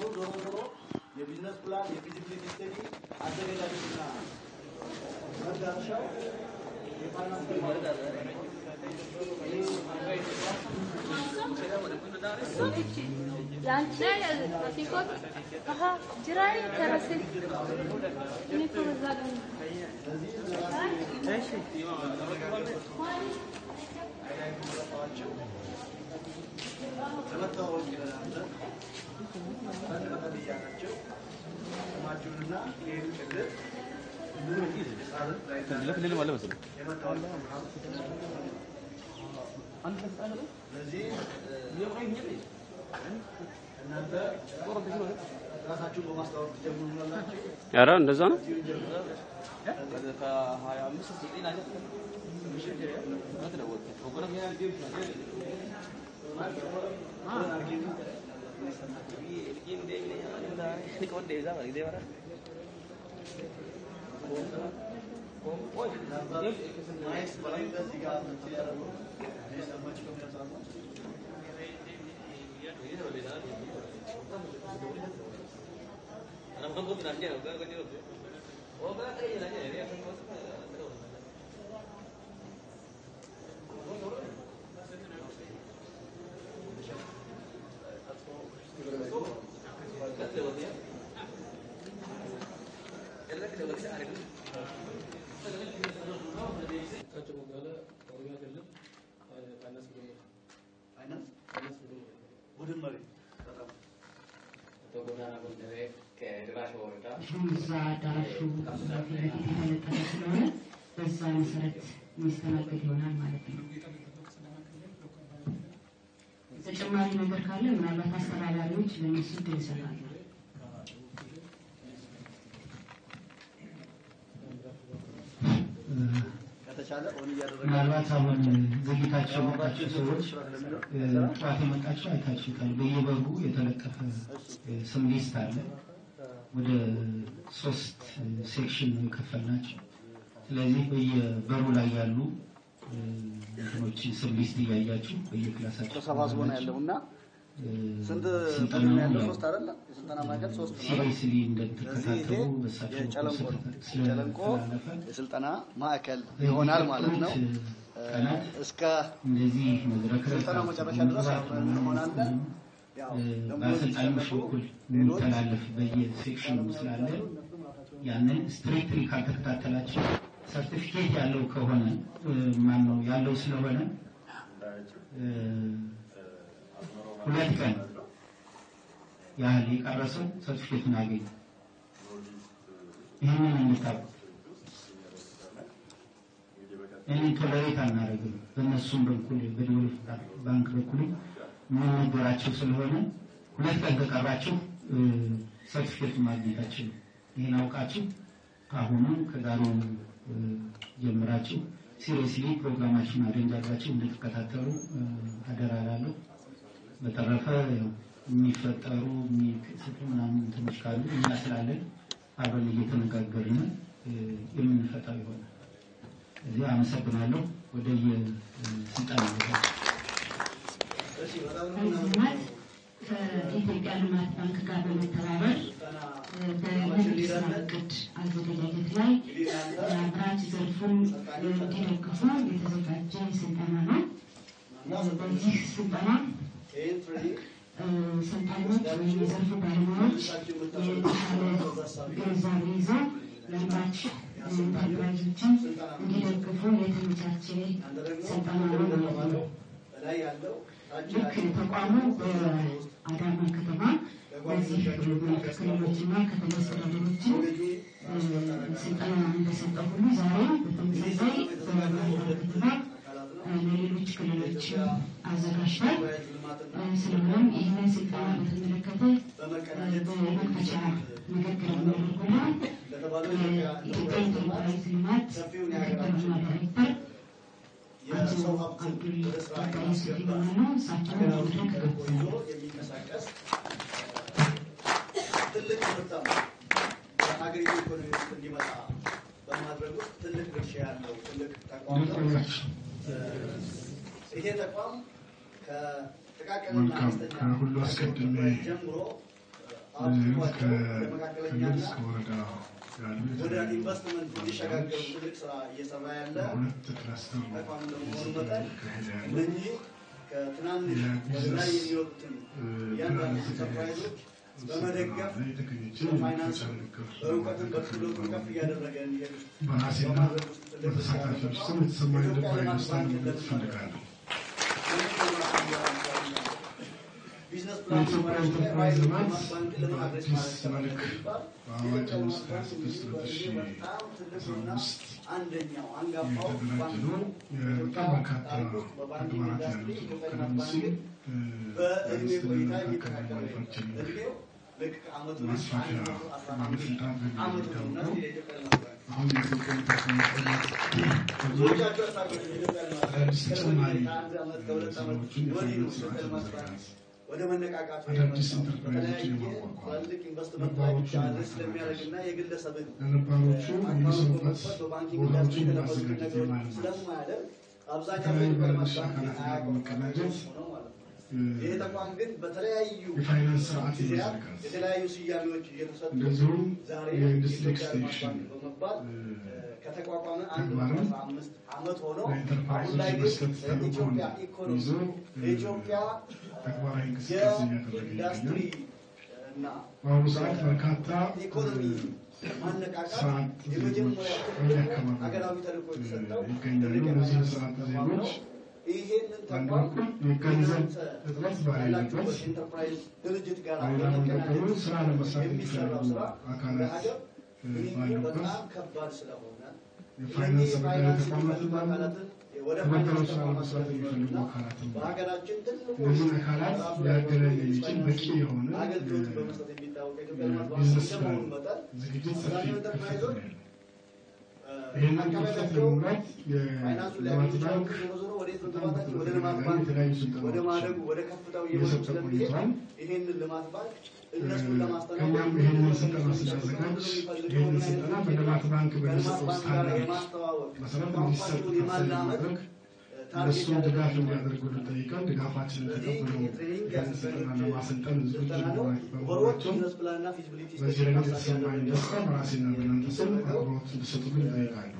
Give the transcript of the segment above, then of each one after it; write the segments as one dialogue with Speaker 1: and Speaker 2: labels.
Speaker 1: ዞሮ ዞሮ የቢዝነስ ፕላን የፊዚቢሊቲ ስተዲ አዘገጃጀትና መዳረሻው የፋይናንስ
Speaker 2: ያንቺ ሲቆጥ አሀ ጅራይ ከረስል እኔ እኮ በዛ ቀን
Speaker 1: ለመታወቅ ይረዳል። ፈንድመጠልያ ናቸው። ስማችሁንና ይህን ክልል ስለዚህ እናንተ ራሳችሁን በማስታወቅ ትጀምሩላላችሁ።
Speaker 3: ኧረ እንደዛ ነው።
Speaker 1: ማየት በላይ በዚህ ጋር ያደረጉ የሰማችሁ ከሚያሳሉ ፋይናንስ ቡድን መሪ በጣም
Speaker 4: እዛ አዳራሹ ፊት ለፊት የተለጠፈ ስለሆነ በዛ መሰረት የሚስተናገድ ይሆናል ማለት ነው። ተጨማሪ ነገር ካለ ምናልባት አስተዳዳሪዎች ለእነሱ እድል ይሰጣሉ።
Speaker 1: ከተቻለ ኦን እያደረገ
Speaker 5: ምናልባት አሁን ዘግይታችሁ የመጣችሁ ሰዎች እ፣ ጠዋት የመጣችሁ አይታችሁታል። በየበሩ የተለጠፈ እ፣ ስም ሊስት አለ። ወደ ሶስት እ፣ ሴክሽን ነው የከፈልናቸው። ስለዚህ በየበሩ ላይ ያሉ እ፣ እንትኖችን ስም ሊስት እያያችሁ በየክላሳቸው
Speaker 1: ተሰባስቦ ነው ያለው እና
Speaker 5: እ፣
Speaker 1: ስንት
Speaker 5: ስልጠናው
Speaker 1: ቡድን ነው ያለው?
Speaker 5: ያው
Speaker 1: ሶስት አይደለ? የስልጠና ማዕከል ሶስት ነው አይደል?
Speaker 5: ሲሪየስሊ
Speaker 1: ስለዚህ ይሄ
Speaker 5: እንደምትከታተሉ በሳቸው
Speaker 1: የጨለንቆ ነው። የጨለንቆ
Speaker 5: ስለተላለፈ
Speaker 1: የስልጠና ማዕከል ይሆናል ማለት ነው።
Speaker 5: በሚቀጥሉት ቀናት
Speaker 1: እስከ
Speaker 5: እንደዚህ መድረክ
Speaker 1: ስልጠናው መጨረሻ ድረስ አብረን እንሆናለን። ያው ደግሞ
Speaker 5: በአሰልጣኞች
Speaker 1: የሚሰለፉ
Speaker 5: በኩል
Speaker 1: ሌሎች
Speaker 5: የሚተላለፍ በየሴክሽኑ ስላለ ያንን ስትሪክትሊ ካልተከታተላቸው ሰርቲፊኬት ያለው ከሆነ ማን ነው ያለው ስለሆነ እ፣ ሁለት ቀን ያህል የቀረሰው ሰርቲፊኬቱን ያገኝ። ይህንን እንታቁ። ይህንን ቶለሬት አናደርግም። በእነሱም በኩል በዲቨሎፕ ባንክ በኩል የምንነገራቸው ስለሆነ ሁለት ቀን ከቀራችሁ ሰርቲፊኬት ማግኘታችሁ ይህን አውቃችሁ ከአሁኑ ከዛሬ እ፣ ጀምራችሁ ሲሪየስሊ ፕሮግራማችሁን አሬንጅ አድርጋችሁ እንድትከታተሉ እ፣ አደራ እላለሁ። በተረፈ ያው የሚፈጠሩ የሚከሰቱ ምናምን እንትኖች ካሉ እኛ ስላለን አብረን እየተነጋገርን እ፣ የምንፈታው ይሆናል። እዚህ አመሰግናለሁ። ወደ የስልጠና ቦታ
Speaker 1: እሺ፣ በጣም ነው
Speaker 4: በዚህ ልማት ከኢትዮጵያ ልማት ባንክ ጋር በመተባበር በንግድ ስራ እቅድ አዘገጃጀት ላይ የአምራች ዘርፉን እንዲደግፉ የተዘጋጀ ስልጠና ነው። በዚህ ስልጠና
Speaker 1: ይህን ትሬኒንግ
Speaker 4: ሰልጣኞች ወይም የዘርፉ ባለሙያዎች የተሻለ ግንዛቤ ይዘው የአምራች ኢንተርፕራይዞችን እንዲደግፉ የተመቻቸ ስልጠና ነው ማለት ነው።
Speaker 1: በላይ ያለው ታች
Speaker 4: ልክ ተቋሙ በአዳማ ከተማ በዚህ ሁለት ክልሎችና ከተማ አስተዳደሮችን ስልጠና እንደሰጠ ሁሉ ዛሬ በተመሳሳይ በባህርዳር ከተማ ለሌሎች ክልሎች አዘጋጅቷል። ስለሆነም ይህንን ስልጠና በተመለከተ በመክፈቻ ንግግር የሚያደርጉና የኢትዮጵያ ኢንተርፕራይዝ ልማት ምክትል ዋና ዳይሬክተር አቶ አብዱል ቀጣይ ሱፊ ይሆናሉ። እሳቸውን መድረክ ጋብዛለሁ።
Speaker 1: የሚንቀሳቀስ ትልቅ ምርታ በሀገሪቱ ኢኮኖሚ ውስጥ እንዲመጣ በማድረግ ውስጥ ትልቅ ድርሻ ያለው ትልቅ ተቋም ነው። ይሄ ተቋም ከጥቃቅንና
Speaker 6: መልካም።
Speaker 1: አነስተኛ
Speaker 6: ከሁሉ አስቀድሜ
Speaker 1: ጀምሮ አብቅቷቸው ወደ መካከለኛና
Speaker 3: ከክልል እስከ ወረዳ ያሉ
Speaker 1: ወደ
Speaker 3: የተለያዩ
Speaker 1: ኢንቨስትመንት እንዲሸጋገሩ ትልቅ ስራ እየሰራ ያለ
Speaker 3: ሁለት ክላስተር ነው
Speaker 1: ተቋም እንደመሆኑ መጠን
Speaker 3: እየተካሄደ ያለው።
Speaker 1: እነኚህ ከትናንሽ ወደ ላይ የሚወጡትን እያንዳንዱ ኢንተርፕራይዞች በመደገፍ በፋይናንስ በእውቀትም በክህሎትም ከፍ እያደረገ እንዲሄዱ
Speaker 3: በራሴና
Speaker 1: በማድረግ ውስጥ ትልቅ
Speaker 3: በተሳታፊዎች ስም የተሰማኝ ልባዊ ደስታ መግለጽ እፈልጋለሁ።
Speaker 1: ቢዝነስ ፕላን
Speaker 3: የኢትዮጵያ ኢንተርፕራይዝ ልማት
Speaker 1: ባንክ ለማድረስ
Speaker 3: በአዲስ
Speaker 1: ማለት
Speaker 3: መልክ በአዋጅ አምስት ሀያ ስድስት ሁለት ሺ አስራ አምስት
Speaker 1: አንደኛው አንጋፋው
Speaker 3: የተደራጀ
Speaker 1: ባንክ
Speaker 3: ነው።
Speaker 1: ነው።
Speaker 3: በጣም በርካታ ተግባራት ያሉት ነው። ቀደም ሲል
Speaker 1: በእድሜ ቆይታ
Speaker 3: በኢንቨስትመንት
Speaker 1: የሚተካከል
Speaker 3: አካባቢ ማኑፋክቸሪንግ
Speaker 1: እድሜው ልክ ዓመቱ
Speaker 3: ማስፋፊያ ባለስልጣን በሚል
Speaker 1: ዓመቱ ነው እና
Speaker 3: የሚታወቀው
Speaker 1: የኢትዮጵያ ልማት ባንክ
Speaker 3: አሁን የኢትዮጵያ ኢንተርፕራይዝ ልማት ተብሎ
Speaker 1: ብዙዎቻቸው ያሳቁት የኢትዮጵያ ልማት ባንክ
Speaker 3: አዳዲስ ተጨማሪ
Speaker 1: ከአንድ ዓመት ከሁለት ዓመት
Speaker 3: ስራዎችን
Speaker 1: ወዲህ ነው
Speaker 3: የፋይናንስ ስርዓት
Speaker 1: የኢትዮጵያ ልማት ባንክ
Speaker 3: መዘርጋት
Speaker 1: ወደ መነቃቃቱ
Speaker 3: አዳዲስ
Speaker 1: የመጣው።
Speaker 3: ኢንተርፕራይዞችን
Speaker 1: በተለያየ
Speaker 3: የማቋቋም
Speaker 1: ትላልቅ ኢንቨስትመንት ላይ ብቻ
Speaker 3: ነባሮችን
Speaker 1: አድሬስ ስለሚያደርግና የግለሰብን
Speaker 3: ለነባሮቹ የሚሰሩበት
Speaker 1: በመክፈት በባንኪንግ
Speaker 3: ቦታዎችን
Speaker 1: ኢንዱስትሪ የተለመዱትን
Speaker 3: ማዘጋጀት
Speaker 1: ነገሮች
Speaker 3: የማልማት
Speaker 1: ስለማያደርግ አብዛኛው
Speaker 3: ከተለያዩ
Speaker 1: የኢትዮጵያ ልማት
Speaker 3: ባለድርሻ
Speaker 1: ባንክ
Speaker 3: አካላት ጋር
Speaker 1: አያውቀውም
Speaker 3: በመቀናጀት
Speaker 1: ነው ማለት ነው። ይሄ ተቋም ግን በተለያዩ
Speaker 3: የፋይናንስ ስርዓት
Speaker 1: ጊዜያት
Speaker 3: የመዘርጋት
Speaker 1: የተለያዩ ስያሜዎች እየተሰጡ
Speaker 3: እንደዚሁም
Speaker 1: ዛሬ
Speaker 3: የኢንዱስትሪ
Speaker 1: የኢትዮጵያ ልማት
Speaker 3: ኤክስቴንሽን
Speaker 1: ባንክ በመባል ከተቋቋመ አንድ
Speaker 3: ተግባርም
Speaker 1: መቶ አስራ አምስት ዓመት ሆኖ አሁን
Speaker 3: ለኢንተርፕራይዞች
Speaker 1: ላይ ግን
Speaker 3: የመስጠት ተልዕኮን
Speaker 1: ለኢትዮጵያ ኢኮኖሚ
Speaker 3: ይዞ
Speaker 1: ለኢትዮጵያ
Speaker 3: ተግባራዊ እንቅስቃሴ እያደረገ
Speaker 1: የኢንዱስትሪ
Speaker 3: ይገኛል።
Speaker 1: እና
Speaker 3: በአሁኑ ሰዓት በርካታ
Speaker 1: ኢኮኖሚ ማነቃቃት
Speaker 3: ስራ አጥ
Speaker 1: የመጀመሪያ
Speaker 3: ዜጎች
Speaker 1: ትልቅ
Speaker 3: በየአካባቢው
Speaker 1: ሀገራዊ ተልእኮ የተሰጠው
Speaker 3: ይገኛሉ።
Speaker 1: ትልቅ
Speaker 3: እነዚህ
Speaker 1: የፋይናንስ
Speaker 3: ስራ አጥ
Speaker 1: ተቋም ነው።
Speaker 3: ዜጎች
Speaker 1: ይሄንን
Speaker 3: በአንድ
Speaker 1: ተቋም
Speaker 3: በኩል የገንዘብ
Speaker 1: እናንተ
Speaker 3: እጥረት
Speaker 1: ያላችሁበት
Speaker 3: ባለበት
Speaker 1: ኢንተርፕራይዝ ድርጅት ጋር
Speaker 3: በሌላ መንገድ ደግሞ
Speaker 1: በመቀናጀት
Speaker 3: ስራ ለመስራት
Speaker 1: የሚሰራው
Speaker 3: የሚፈልጉ
Speaker 1: ስራ
Speaker 3: አካላት
Speaker 1: ለሀገር ግንኙነቱ
Speaker 3: ባሉበት
Speaker 1: በጣም ከባድ ስለሆነ
Speaker 3: የፋይናንስ አበዳሪ
Speaker 1: የፋይናንስ
Speaker 3: ተቋማትን
Speaker 1: የሚፈልጉ
Speaker 3: ደግሞ
Speaker 1: አካላትን ወደ
Speaker 3: ተበድረው
Speaker 1: ፋይናንስ
Speaker 3: ስራ
Speaker 1: ተቋማት
Speaker 3: ለመስራት የሚፈልጉ
Speaker 1: ስለሚፈልጉና
Speaker 3: አካላትን
Speaker 1: በሀገራችን ትልቁ
Speaker 3: እነዚህን አካላት
Speaker 1: ራሱ
Speaker 3: ሊያገናኝ
Speaker 1: የሆነ
Speaker 3: የሚችል በቂ የሆነ
Speaker 1: አገልግሎት
Speaker 3: የ-
Speaker 1: በመስጠት የሚታወቅ የኢትዮጵያ ልማት ባንክ
Speaker 3: ቢዝነስ
Speaker 1: እንደመሆኑ
Speaker 3: ፕላን
Speaker 1: መጠን
Speaker 3: ዝግጅት ሰፊ
Speaker 1: አብዛኛው
Speaker 3: ክፍተት ነው
Speaker 1: ኢንተርፕራይዞች
Speaker 3: ያለው። ይህንን ክፍተት
Speaker 1: አካባቢያቸው
Speaker 3: ለመሙላት
Speaker 1: ፋይናንሱን
Speaker 3: የልማት
Speaker 1: ሊያገኙ ይችላሉ።
Speaker 3: ባንክ
Speaker 1: ዞሮ ዞሮ ወዴት ነው
Speaker 3: በጣም
Speaker 1: ግባታቸው? ወደ ልማት
Speaker 3: በተደጋጋሚ
Speaker 1: ባንክ
Speaker 3: የተለያዩ
Speaker 1: ወደ ማደጉ
Speaker 3: ስልጠናዎችን
Speaker 1: ወደ ከፍታው እየመጡ
Speaker 3: እየሰጠ
Speaker 1: ስለሚሄድ
Speaker 3: ቆይቷል።
Speaker 1: ይሄንን ልማት ባንክ እነሱን
Speaker 3: ከኛም
Speaker 1: ለማስተናገድ
Speaker 3: ይህንን ስልጠና ስናዘጋጅ ይህንን ስልጠና በልማት ባንክ
Speaker 1: ከልማት
Speaker 3: በሚሰጠው
Speaker 1: ባንክ ጋር
Speaker 3: ስታንዳርድ
Speaker 1: የማስተዋወቅ
Speaker 3: መሰረት እንዲሰጥ
Speaker 1: ቋንቋቸውን
Speaker 3: ታሳቢ
Speaker 1: የማላመድ
Speaker 3: ማድረግ
Speaker 1: ታርጌት
Speaker 3: እነሱም ድጋፍ
Speaker 1: ያደረገ
Speaker 3: እንዲያደርጉልን ጠይቀን ድጋፋችንን
Speaker 1: ስለዚህ
Speaker 3: ተቀብለው
Speaker 1: የትሬኒንግ
Speaker 3: ይህንን ስልጠና ለማሰልጠን ዝግጁ
Speaker 1: ስልጠና ነው።
Speaker 3: በመሆናቸው
Speaker 1: ወሮች ቢዝነስ ፕላን እና ፊዚቢሊቲ
Speaker 3: በዚህ
Speaker 1: ስተዲ
Speaker 3: ረገድ
Speaker 1: ማሳያ
Speaker 3: የተሰማኝ
Speaker 1: ያደረገ
Speaker 3: ደስታ በራሴና በእናንተ ስም አክብሮት እንድሰጡልኝ እጠይቃለሁ።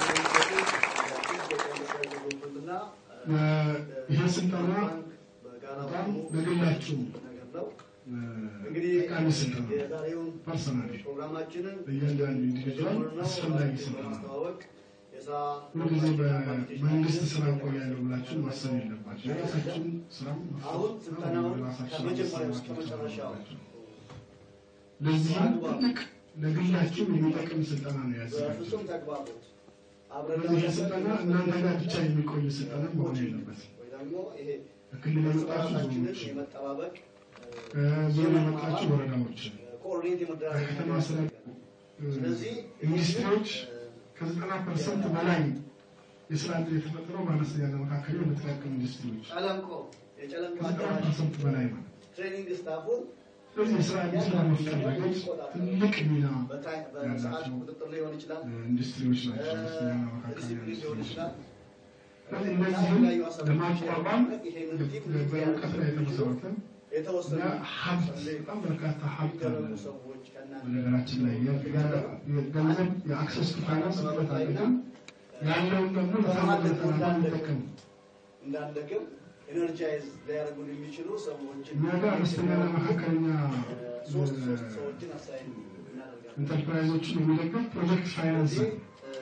Speaker 3: ይህ ስልጠና በጣም ለግላችሁ
Speaker 1: እንግዲህ
Speaker 3: ጠቃሚ ስልጠና
Speaker 1: የዛሬውን
Speaker 3: ፐርሰናሊ
Speaker 1: ፕሮግራማችንን
Speaker 3: ለእያንዳንዱ ኢንዲቪጁዋል አስፈላጊ ስልጠና
Speaker 1: በማስተዋወቅ የስራ
Speaker 3: ሁልጊዜ በመንግስት ስራ እቆያለሁ ብላችሁ ማሰብ የለባችሁ። የራሳችሁን ስራም
Speaker 1: አሁን ስልጠናውን
Speaker 3: የራሳችሁን
Speaker 1: ከመጀመሪያው እስከ
Speaker 3: ማሰብ
Speaker 1: መጨረሻው
Speaker 3: አለባችሁ። ለዚህም ትልቅ ለግላችሁ የሚጠቅም ስልጠና ነው ያዘጋጀው።
Speaker 1: በፍጹም ተግባቦት አብረን
Speaker 3: ስለዚህ ይህ ስልጠና እናንተ ጋር ብቻ የሚቆይ ስልጠና መሆን የለበትም።
Speaker 1: ወይ ደግሞ ይሄ
Speaker 3: ከክልል የመጣችሁ
Speaker 1: ራሳችንን
Speaker 3: ዞኖች፣
Speaker 1: የመጠባበቅ
Speaker 3: ከዞን የመጣችሁ ወረዳዎችን፣
Speaker 1: ኮኦርዲኔት የመደራረግ
Speaker 3: ከከተማ ስለ
Speaker 1: ስለዚህ
Speaker 3: ኢንዱስትሪዎች ከዘጠና ፐርሰንት በላይ የስራ ዕድል የተፈጠረው በአነስተኛና መካከለኛ በጥቃቅን ኢንዱስትሪዎች
Speaker 1: ጨለንቆ የጨለንቆ
Speaker 3: ከዘጠና
Speaker 1: አዳራሽ
Speaker 3: ፐርሰንት በላይ ነው።
Speaker 1: ትሬኒንግ ስታፉን
Speaker 3: ስለዚህ የስራ ዕድል ለመፍጠር ረገድ ትልቅ ሚና
Speaker 1: በታይ- በሰዓት
Speaker 3: ያላቸው
Speaker 1: ቁጥጥር ሊሆን ይችላል፣
Speaker 3: ኢንዱስትሪዎች ናቸው። አነስተኛና መካከለኛ
Speaker 1: ዲሲፕሊን ሊሆን
Speaker 3: ኢንዱስትሪዎች
Speaker 1: ይችላል።
Speaker 3: ስለዚህ እነዚህም ለማቋቋም በእውቀት ላይ የተመሰረተ
Speaker 1: የተወሰኑ
Speaker 3: እና ሀብት በጣም በርካታ ሀብት አለ።
Speaker 1: የሚደረጉ ሰዎች ከእናንተ
Speaker 3: በነገራችን ላይ የገንዘብ የአክሰስ ቱ ፋይናንስ እጥረት አለ፣ ግን ያለውን ደግሞ ለታማለት ዓላማ እንጠቀም።
Speaker 1: እንዳንደክም ኤነርጃይዝ ሊያደርጉን የሚችሉ ሰዎችን
Speaker 3: እኛ ጋር አነስተኛና መካከለኛ
Speaker 1: ሶስት ሶስት ሰዎችን አሳይን እናደርጋለን።
Speaker 3: ኢንተርፕራይዞችን የሚደግፍ ፕሮጀክት ፋይናንስ
Speaker 1: ስለዚህ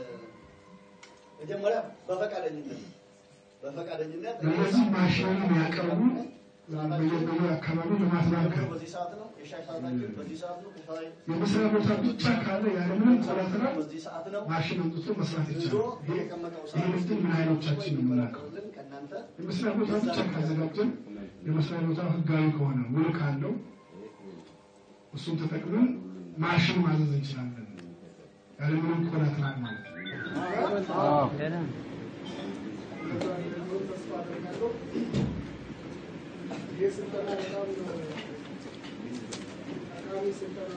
Speaker 1: መጀመሪያ በፈቃደኝነት በፈቃደኝነት
Speaker 3: እነዚህ ማሽነሪ የሚያቀርቡ በየበየ አካባቢ ልማት ባንክ ነው።
Speaker 1: በዚህ ሰዓት ነው የሻይ ሰዓታችን በዚህ ሰዓት ነው ከሻይ
Speaker 3: የመስሪያ ቦታ ብቻ ካለ ያለምንም ኮላተራል
Speaker 1: በዚህ ሰዓት ነው
Speaker 3: ማሽን አምጥቶ መስራት
Speaker 1: ይዞ
Speaker 3: ይቻላል። ይሄ
Speaker 1: የተቀመጠው
Speaker 3: ይህ ንግድን ምን ኃይሎቻችን ነው የምናውቀው?
Speaker 1: የሚከላከሉልን ከእናንተ
Speaker 3: የመስሪያ ቦታ ብቻ ካዘጋጀን የመስሪያ ቦታ ህጋዊ ከሆነ ውል ካለው እሱን ተጠቅመን ማሽን ማዘዝ እንችላለን ያለምንም ኮላተራል ማለት ነው።
Speaker 6: ተስፋ አደርጋለሁ። ይህ ስልጠና በጣም ጠቃሚ ስልጠና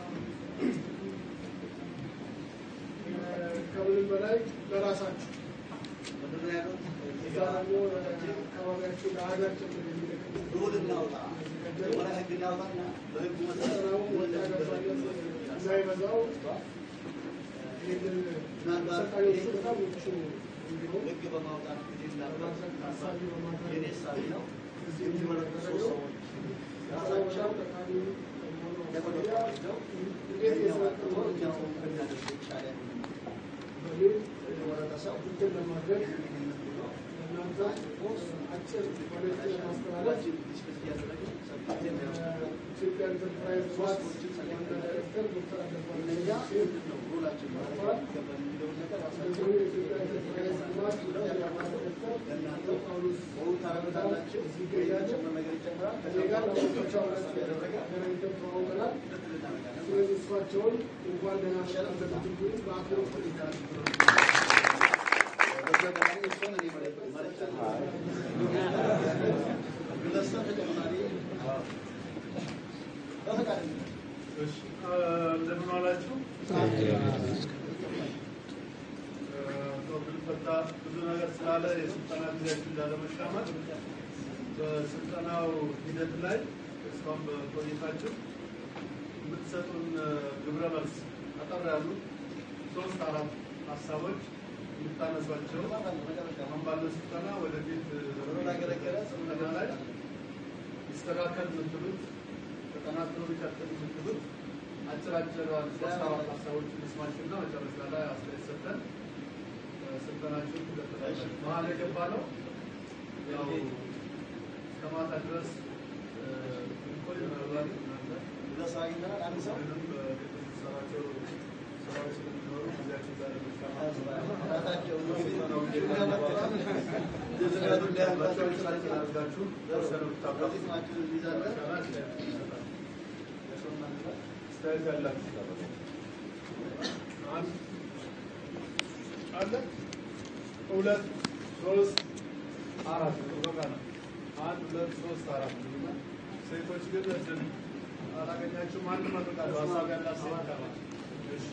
Speaker 6: ከምንም በላይ ለራሳችሁ
Speaker 1: ምንድን ነው ያሉት?
Speaker 6: እዛ ደግሞ አካባቢያችሁ ለሀገር ጭምር የሚጠቅም
Speaker 1: ሩል እናውጣ
Speaker 6: እያዘጋጀን
Speaker 1: መጀመሪያ ህግ እናውጣና በህጉ መሰረት
Speaker 6: ስልጠናው ወጣ ገባነት እንዳይበዛው ይህንን ሰልጣኞቹ በጣም ምቹ እንዲሆን
Speaker 1: ህግ በማውጣት ጊዜ እንዳለ
Speaker 6: ለማድረግ ታሳቢ በማድረግ
Speaker 1: የኔ ሳቢ ነው።
Speaker 6: እዚህ
Speaker 1: የሚመረጡ ሶስት ሰዎች
Speaker 6: ራሳቸው ጠቃሚ
Speaker 1: ለመረጃ
Speaker 6: መሆኑ
Speaker 1: ወስደው
Speaker 6: እንዴት
Speaker 1: እኛው
Speaker 6: የሰለጠኑ
Speaker 1: እኛው ብናደርግ ይቻላል
Speaker 6: በሚል
Speaker 1: የተመረጠ ሰው
Speaker 6: እንትን ለማድረግ
Speaker 1: ይህንን ብሎ
Speaker 6: እናንተ አጭር መልዕክት ለማስተላለፍ
Speaker 1: ዲስከስ እያደረግን ሰፊ ጊዜ ነው።
Speaker 6: ኢትዮጵያ ኢንተርፕራይዝ ዋት ዋና ዳይሬክተር ዶክተር አደባባይ
Speaker 1: እነኛ
Speaker 6: ነጋ
Speaker 1: ምንድን ነው ሮላችን ማለት ይገባል የሚለውን ነገር ራሳቸው
Speaker 6: እንደዚሁ የኢትዮጵያ ኢንተርፕራይዝ ልማት ዋና ዳይሬክተር
Speaker 1: ለእናንተ
Speaker 6: ጳውሎስ
Speaker 1: በውን ታረጋላችሁ።
Speaker 6: እዚህ ይገኛሉ።
Speaker 1: የሚጨምር ነገር ይጨምራል።
Speaker 6: ከኔ ጋር ለወጣቸው አራት
Speaker 1: ያደረገ
Speaker 6: ገናኝተን ተዋውቀናል።
Speaker 1: ሁለት እናደርጋለን።
Speaker 6: ስለዚህ እሷቸውን እንኳን ደህና መጣችሁ እንድትሉ በአክብሮት ጠይቃለሁ።
Speaker 1: በዚህ አጋጣሚ እሷን እኔ ማለት ማለት ለእሷ ተጨማሪ በፈቃደኝነት
Speaker 7: እሺ እንደምን ዋላችሁ? ፈታ ብዙ ነገር ስላለ የስልጠና ጊዜያችን እንዳለመሻማት በስልጠናው ሂደት ላይ እስካሁን በቆይታችሁ የምትሰጡን ግብረ መልስ አጠር ያሉ ሶስት አራት ሀሳቦች የምታነሷቸው አሁን ባለው ስልጠና ወደፊት
Speaker 1: ያገለገለ
Speaker 7: ስልጠና ላይ ይስተካከል የምትሉት ተጠናክሮ ሊቀጥል የምትሉት አጭር አጭር ሶስት አራት ሀሳቦችን እንስማችሁና መጨረሻ ላይ አስተያየት ሰጥተን ስልጠናችሁን ትቀጥላላችሁ። መሀል የገባ ነው ያው እስከ ማታ ድረስ ቆይ ምናልባት እናንተ
Speaker 1: ለስራ አግኝተናል። አንድ ሰው
Speaker 7: ምንም የምትሰራቸው ስራዎች ስለሚኖሩ ጊዜያችን ዛሬ መሻማት
Speaker 1: ራሳቸው
Speaker 7: አስተያየት ያላችሁ አንድ አለ ሁለት ሶስት አራት በቃ ነው። አንድ ሁለት ሶስት አራት ሴቶች ግን እድል አላገኛችሁም። አንድ መርቃለሁ ሀሳብ ያላት ሴት ካለ እሺ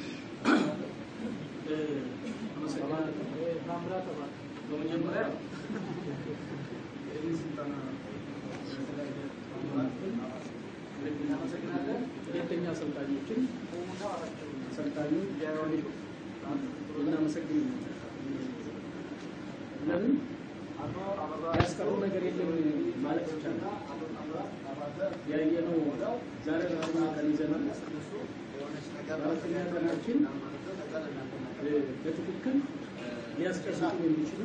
Speaker 8: በመጀመሪያ ይህን ስልጠና እናመሰግናለን። ሁለተኛ አሰልጣኞችን አሰልጣኙን ዲያሮኒ እናመሰግን ለምን ያስቀሩ ነገር የለም ማለት ይቻላል። ያየነው ዛሬ አርባ ቀን ይዘናል። አራተኛ ቀናችን በትክክል ሊያስቀስጡ የሚችሉ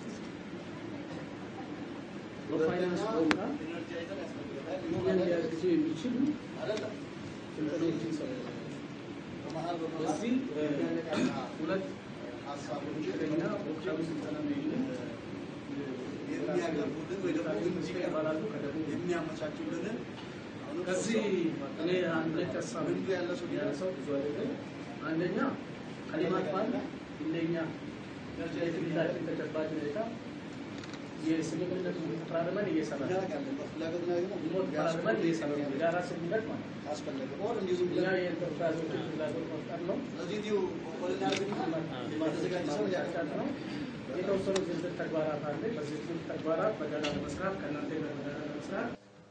Speaker 8: በፋይናንስ ቋንቋ እኛን ሊያግዙ የሚችሉ ስልጠናዎችን ሰጥተዋል። በዚህ ሁለት ከኛ ወቅታዊ ስልጠና ነው የሚል
Speaker 1: የሚያቀርቡልን ወይ ደግሞ
Speaker 8: ይባላሉ ከደቡብ
Speaker 1: የሚያመቻቹልንን
Speaker 8: ከዚህ እኔ አንድ ሁለት ሀሳብ
Speaker 1: ልምዱ ያለ ሰው
Speaker 8: ያነሳው ብዙ አይደለም። አንደኛ ከልማት ባንክ እንደኛ የክልላችን ተጨባጭ ሁኔታ የስምምነቱ ተፈራርመን እየሰራ ነው።
Speaker 1: እናደርጋለን። በፍላጎት ላይ ደግሞ
Speaker 8: ሞት ተፈራርመን እየሰራ ነው። የጋራ ስምምነት ማለት ነው።
Speaker 1: ካስፈለገ ኦር እንዲሁ ዝም
Speaker 8: እኛ
Speaker 1: ብለን
Speaker 8: የኢንተርፕራይዞችን ፍላጎት መፍጠር ነው።
Speaker 1: እዚህ እዚሁ ቆልና አድርግና የተዘጋጀ ሰው
Speaker 8: ማመቻቸት ነው። የተወሰኑ ዝርዝር ተግባራት አለ። በዝርዝር ተግባራት በጋራ ለመስራት ከእናንተ ጋር በጋራ ለመስራት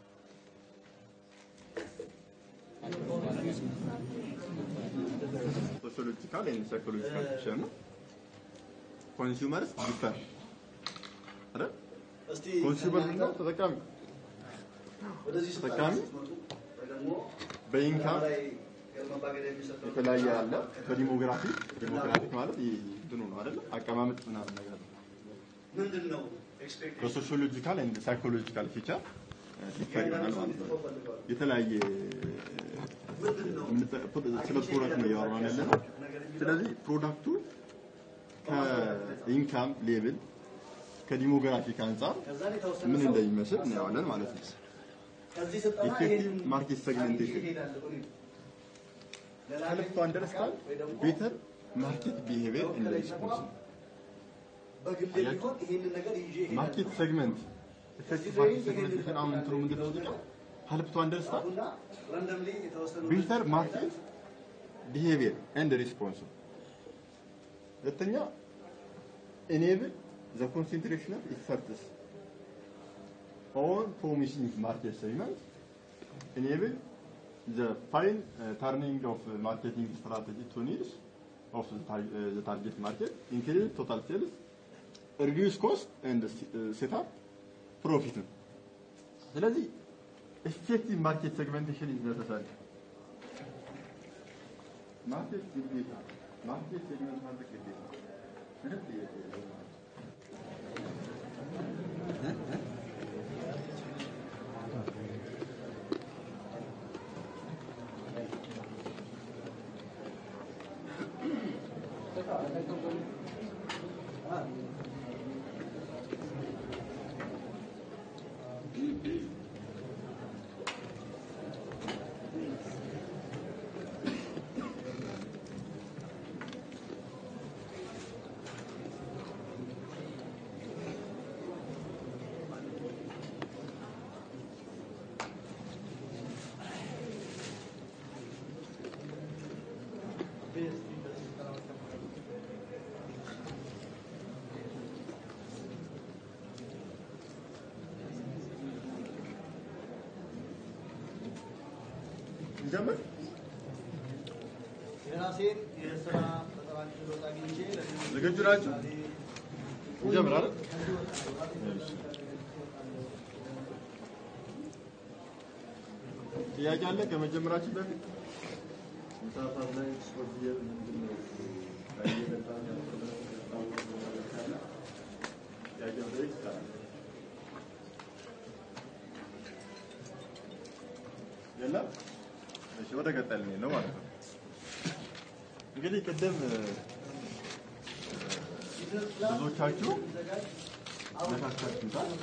Speaker 9: ሶሲዮሎጂካል ኤንድ ሳይኮሎጂካል ፊቸር ነው። ኮንሱመርስ ዲፈር አይደል?
Speaker 1: እስቲ
Speaker 9: ኮንሱመር ምንድን ነው? ተጠቃሚ
Speaker 1: ወደዚህ ስልጠና
Speaker 9: ተጠቃሚ
Speaker 1: ስትመጡ ወይ ደግሞ
Speaker 9: በኢንካም
Speaker 1: ላይ መባገድ የሚሰጠው
Speaker 9: የተለያየ አለ። በዲሞግራፊ ዲሞግራፊክ ማለት ይህ እንትኑ ነው አይደል? አቀማመጥ ምናምን ነገር ነው።
Speaker 1: ምንድን ነው ኤክስፔክቴሽን
Speaker 9: በሶሲዮሎጂካል ኤንድ ሳይኮሎጂካል ፊቸር ዲፈር ይሆናል ማለት ነው። የተለያየ
Speaker 1: ምንድን ነው
Speaker 9: የምንጠ- ስለ ፕሮዳክት ነው እያወራን ያለ ነው። ስለዚህ ፕሮዳክቱ ከኢንካም ሌብል ከዲሞግራፊክ አንጻር
Speaker 1: ከዛ ላይ የተወሰነ
Speaker 9: ምን
Speaker 1: ሰው
Speaker 9: እንደሚመስል እናየዋለን ማለት ነው።
Speaker 1: ከዚህ ስልጠና
Speaker 9: ኢፌክቲቭ
Speaker 1: ይሄንን
Speaker 9: ማርኬት ሴግሜንቴሽን
Speaker 1: ይሄዳል እኔ
Speaker 9: help to understand better market behavior in the response.
Speaker 1: በግል ቢሆን ይሄንን ነገር ይዤ እሄዳለሁ።
Speaker 9: ማርኬት ሴግመንት effective market segmentation አሁን እንትኑ ምንድን ነው ጥቅም help to understand
Speaker 1: አሁንና ራንደምሊ የተወሰኑ
Speaker 9: better market behavior and response ሁለተኛ enable the concentration of efforts on promising market segment, enable the fine uh, turning of uh, marketing strategy to needs of the, tar- uh, the target market, increase total sales, reduce cost and uh, set up profit ነው። ስለዚህ effective market segmentation is necessary. ማርኬት ግዴታ ማርኬት ሴግመንት ማድረግ ግዴታ ምንም ጥያቄ የለውም። እንጀምር።
Speaker 1: የራሴን የስራ ፈጠራ ችሎታ አግኝቼ ለሌሎች
Speaker 9: ዝግጁ ናችሁ? እንጀምር አይደል? ጥያቄ አለ ከመጀመራችን በፊት ምሳ ሰዓት ላይ ስፖርት እየ- ምንድን ነው እየጠጣን ያልኩት ያስታወቅኩት ነገር ካለ ጥያቄ መጠየቅ ይቻላል። የለም? እሺ ወደ ቀጣይ ልንሄድ ነው ማለት ነው። እንግዲህ ቅድም እ፣ ብዙዎቻችሁ ነካካችሁታል።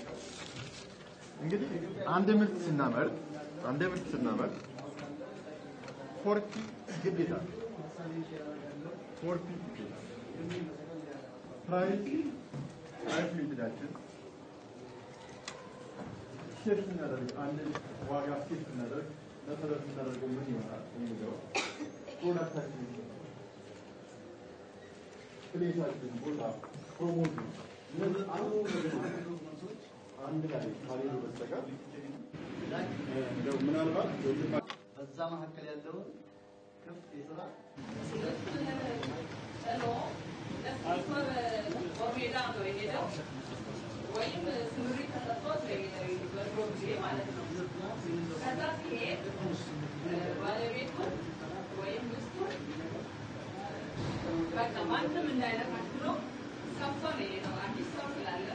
Speaker 9: እንግዲህ አንድ ምርት ስናመርት አንድ ምርት ስናመርት ፎርቲ ግዴታ ነው። ፎርቲ ግዴታ ፕራይስ ፕራይስ ሊሚታችን ሴት ስናደርግ አንድ ዋጋ ሴት ስናደርግ መሰረት ስናደርገው ምን ይሆናል የሚለው ፕሮዳክታችን ፕሌሳችን ቦታ ፕሮሞት እነዚህ አንድ ላይ ካልሄዱ በስተቀር እንደው ምናልባት
Speaker 1: በዛ መካከል ያለውን ክፍት የስራ
Speaker 10: ሜዳ ነው የሄደው ወይም ስምሪት ተሰጥቶት ነው የሄደው በድሮ ጊዜ ማለት ነው። ከዛ ሲሄድ ባለቤቱ ወይም ሚስቱ በቃ ማንም እንዳይነካሽ ብሎ ከፍቶ ነው የሄደው። አዲስ ሰው ስላለ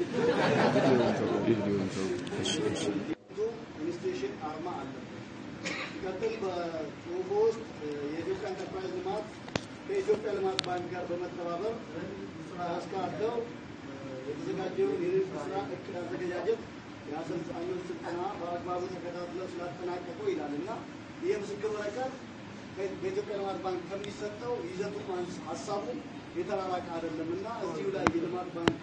Speaker 1: ኢንስቲትዩሽን አርማ አለ። ሲቀጥል በጽሁፉ ውስጥ የኢትዮጵያ ኢንተርፕራይዝ ልማት ከኢትዮጵያ ልማት ባንክ ጋር በመተባበር ስራ አስካተው የተዘጋጀውን የንግድ ስራ እቅድ አዘገጃጀት የአሰልጣኞች ስልጠና በአግባቡ ተከታትለው ስላጠናቀቁ ይላል እና ይህ ምስክር ወረቀት በኢትዮጵያ ልማት ባንክ ከሚሰጠው ይዘቱ ሀሳቡ የተራራቀ አይደለም እና እዚሁ ላይ የልማት ባንክ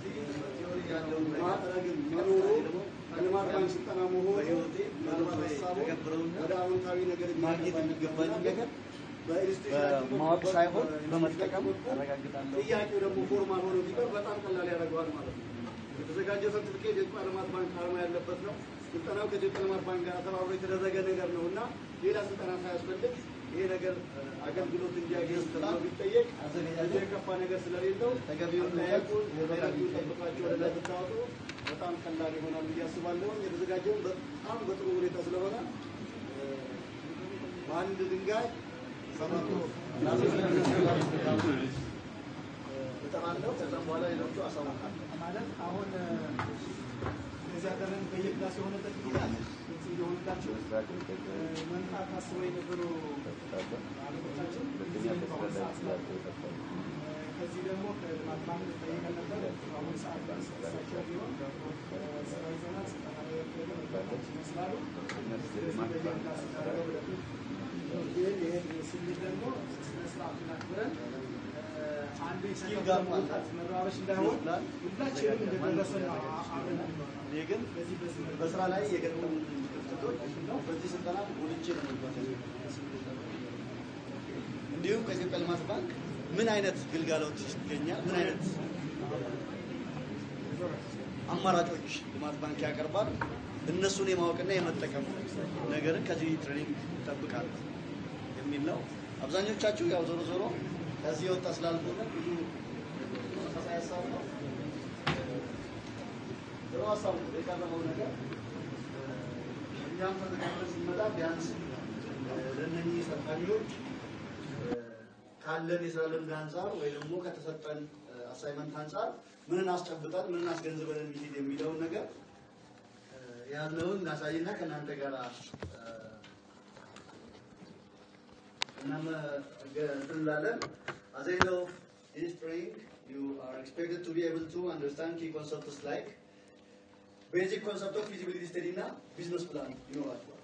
Speaker 1: ማዕረግን መኖሩ ከልማት ባንክ ስልጠና መሆኑ ምናልባት ሀሳቡ ወደ አዎንታዊ ነገር ማግኘት የሚገባኝ ነገር በማወቅ ሳይሆን በመጠቀም አረጋግጣለሁ። ጥያቄው ደግሞ ፎርማል ሆኖ ቢቀር በጣም ቀላል ያደርገዋል ማለት ነው። የተዘጋጀው ሰርቲፊኬት የኢትዮጵያ ልማት ባንክ አርማ ያለበት ነው። ስልጠናው ከኢትዮጵያ ልማት ባንክ ጋር ተባብሮ የተደረገ ነገር ነው እና ሌላ ስልጠና ሳያስፈልግ ይሄ ነገር አገልግሎት እንዲያገኝ ተብሎ ቢጠየቅ ብዙ የከፋ ነገር ስለሌለው ተገቢውን ጠየቁ ተገቢውን ጠብቃችሁ ወደ ላይ ብታወጡ በጣም ቀላል ይሆናል ብዬ አስባለሁ። የተዘጋጀውን በጣም በጥሩ ሁኔታ ስለሆነ በአንድ ድንጋይ ሰባት እጠራለሁ። ከዛም በኋላ ሌሎቹ አሳውቃለሁ።
Speaker 8: ማለት አሁን እዚህ ሀገርን በየክላስ የሆነበት ጊዜ አለ። ግልጽ እንዲሆንላችሁ መምጣት አስበው የነበሩ አለቆቻችን ጊዜ በአሁኑ ሰዓት ስላሉ ከዚህ ደግሞ ከልማት ባንክ ጠይቀን ነበር። በአሁኑ ሰዓት እሳቸው ቢሆን ስራ ይዘናል። ስልጠና ላይ ያካሄዱ መግባቶች ይመስላሉ። ስለዚህ በየክላስ ታደረገው ወደፊት ግን ይህን ስንል ደግሞ ስነ ስርዓቱን አክብረን አንዱ
Speaker 1: ስኪል ጋር
Speaker 8: መውጣት መረባበሽ እንዳይሆን ሁላችንም እንደደረሰ ነው አብረን
Speaker 1: እኔ ግን በስራ ላይ የገጠሙ ክፍተቶች በዚህ ስልጠና ጎልቼ ነው መግባት እንዲሁም ከኢትዮጵያ ልማት ባንክ ምን አይነት ግልጋሎት ይገኛል? ምን አይነት አማራጮች ልማት ባንክ ያቀርባል። እነሱን የማወቅና የመጠቀም ነገርን ከዚህ ትሬኒንግ ይጠብቃል የሚል ነው። አብዛኞቻችሁ ያው ዞሮ ዞሮ ከዚህ የወጣ ስላልሆነ ብዙ ተመሳሳይ ሀሳብ ነው። ጥሩ ሀሳብ ነው የቀረበው ነገር እኛም ተዘጋጅተን ስንመጣ ቢያንስ ለእነኚህ ሰልጣኞች ካለን የስራ ልምድ አንጻር ወይ ደግሞ ከተሰጠን አሳይመንት አንጻር ምንን አስጨብጠን ምንን አስገንዝበን እንሂድ የሚለውን ነገር ያለውን እናሳይና ከእናንተ ጋር እናም እንላለን። As end of this training, you are expected to be able to understand key concepts like basic concept of feasibility study እና ቢዝነስ ፕላን ይኖራቸዋል።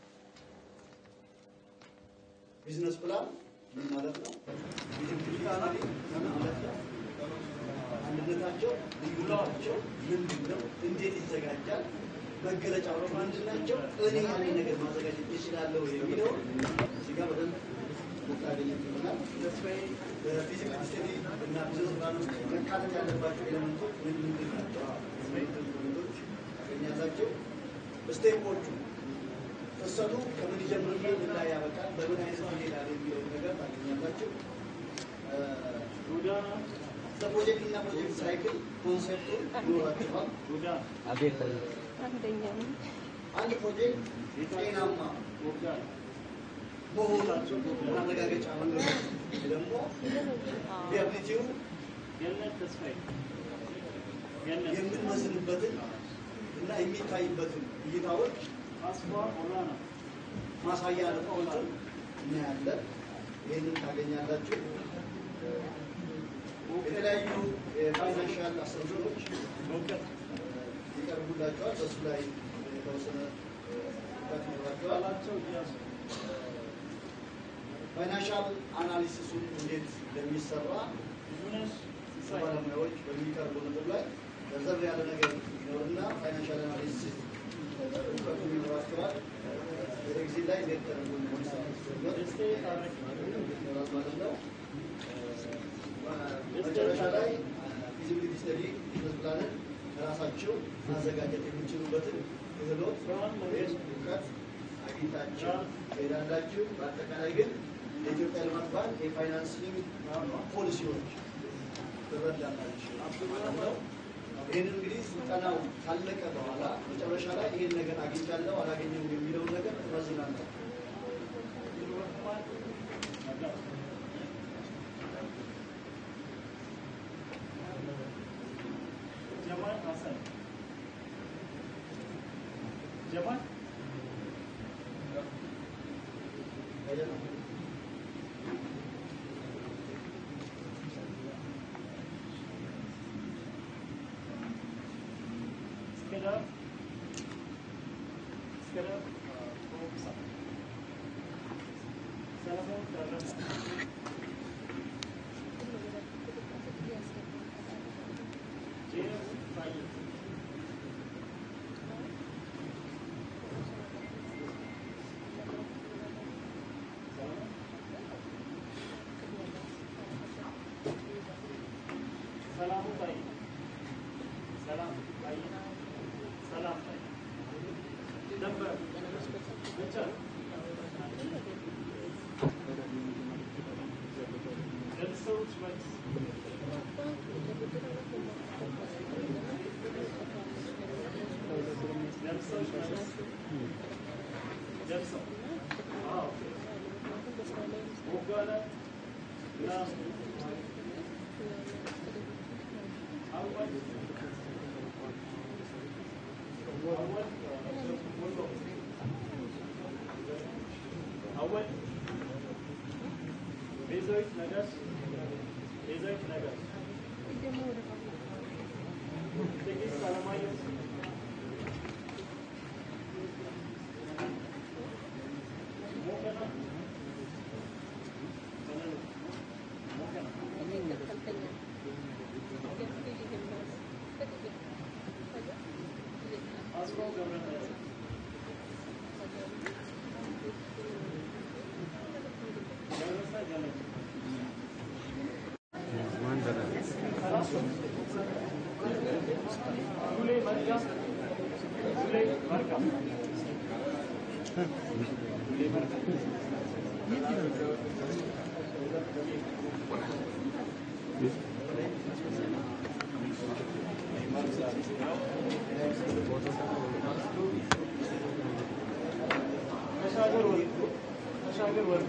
Speaker 1: ቢዝነስ ፕላን ምን ማለት ነው? ፊዚቢሊቲ ስተዲ ምን ማለት ነው? አንድነታቸው፣ ልዩነታቸው ምንድን ነው? እንዴት ይዘጋጃል? መገለጫዎቹ ምንድን ናቸው? እኔ ያንን ነገር ማዘጋጀት እችላለሁ የሚለው እዚህ ጋር በደንብ ልታገኙት ይሆናል። በፊዚቢሊቲ ስተዲ እና ቢዝነስ ፕላን ውስጥ መካተት ያለባቸው ኤሌመንቶች ምን ምንድን ናቸው? ኤሌመንቶች ታገኛላቸው። ስቴፖቹ ፍሰቱ ከምን ይጀምርና ምን ላይ ያበቃል፣ በምን አይነት ይሄዳል የሚለው ነገር ታገኛላችሁ። ፕሮጀክት እና ፕሮጀክት ሳይክል ኮንሴፕቱ ይኖራችኋል።
Speaker 2: አንደኛ ነው።
Speaker 1: አንድ ፕሮጀክት ጤናማ መሆኑ ማረጋገጫ መንገዱ ደግሞ ቪያብሊቲው የምንመስልበትን እና የሚታይበትን እይታዎች ማሳያ ነጥቦችን እናያለን። ይህንን ታገኛላችሁ። የተለያዩ የፋይናንሻል አሰምሽኖች ይቀርቡላቸዋል። በሱ ላይ የተወሰነ እውቀት ይኖራቸዋል። ፋይናንሻል አናሊሲሱን እንዴት እንደሚሰራ ባለሙያዎች በሚቀርቡ ነጥብ ላይ ዘርዘር ያለ ነገር ይኖርና ፋይናንሻል አናሊሲስ እውቀቱ ይኖራቸዋል። በኤግዚት ላይ እንዴት ተደርጎ እንደሚሰራ ይኖራል ማለት ነው። መጨረሻ ላይ ፊዚቢሊቲ ስተዲ ቢዝነስ ፕላንን ራሳቸው ማዘጋጀት የሚችሉበትን ክህሎት ወይም እውቀት አግኝታችሁ ትሄዳላችሁ። በአጠቃላይ ግን የኢትዮጵያ ልማት ባንክ የፋይናንሲንግ ፖሊሲዎች ትረዳላችሁ ማለት ነው። ይህንን እንግዲህ ስልጠናው ካለቀ በኋላ መጨረሻ ላይ ይህን ነገር አግኝቻለሁ አላገኘሁም የሚለውን ነገር ትመዝናለህ።
Speaker 11: Jamal Hassan. Jamal? Skadar. Skadar. Salomon Darrasa. James Fayed. ሰላሙ ባይ ሰላም ባይ ሰላም ባይ ነበር ብቻ ደርሰውች መልስ ደርሰውች መልስ ደርሰው አዎ ወጋላ ና أول ቤዛዊት ነገር ቤዛዊት ነገር ጥቂት አለማየሁ ሞቀና አስፋው ገብረመድህን ደረሰ ገለጭ ሉሌ መርጋ ተሻገር ወርቁ ተሻገር ወርቁ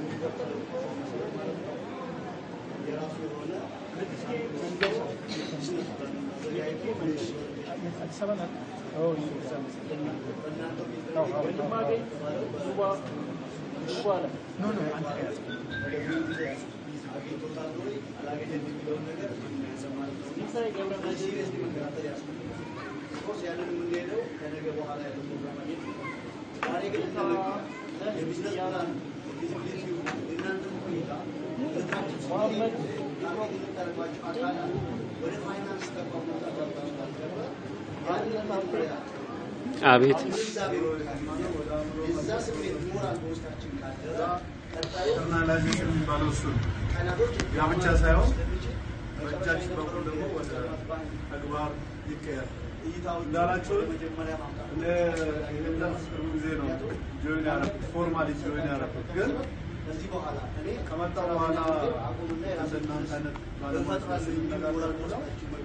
Speaker 8: የራሱ የሆነ
Speaker 11: ለጥስኬ መንገሻ ለጥስኬ መንገሻ አዲስ አበባ ናት። አዎ ወንድማገኝ ዙባ ዙባ ላይ ኖ ኖ አንተ ከያዝ
Speaker 8: አግኝቶታል ወይ አላገኘም የሚለውን ነገር የሚያሰማል ነው።
Speaker 11: ሲሳይ ገብረ
Speaker 8: ሲሪየስ መከታተል ያስፈልጋል። ኦፍኮርስ ያንን የምንሄደው ከነገ በኋላ ያለው ፕሮግራማችን ዛሬ ግን የቢዝነስ ፕላን ፊዚቢሊቲው የእናንተም ሁኔታ ልታችሁ ታርጌት የምታደርጓቸው አካላት ወደ ፋይናንስ ተቋም መውጣት ያልታሰበ ያንን መመሪያ
Speaker 12: አቤት
Speaker 8: ግንዛቤ የዛ ስሜት ሞራል በውስጣችን ካደረ ቀጣዩ
Speaker 7: ኢንተርናላይዜሽን የሚባለው እሱ ነው።
Speaker 8: ቀናቶች
Speaker 7: ያ ብቻ ሳይሆን በእጃችን በኩል ደግሞ ወደ ተግባር ይቀየር። እንዳላቸው እኔ ይህንን ቅርብ ጊዜ ነው ጆይን ያደረኩት ፎርማሊ ጆይን ያደረኩት ግን ከመጣ በኋላ እንደናንተ አይነት ባለሙያዎች ስንነጋገር ብለው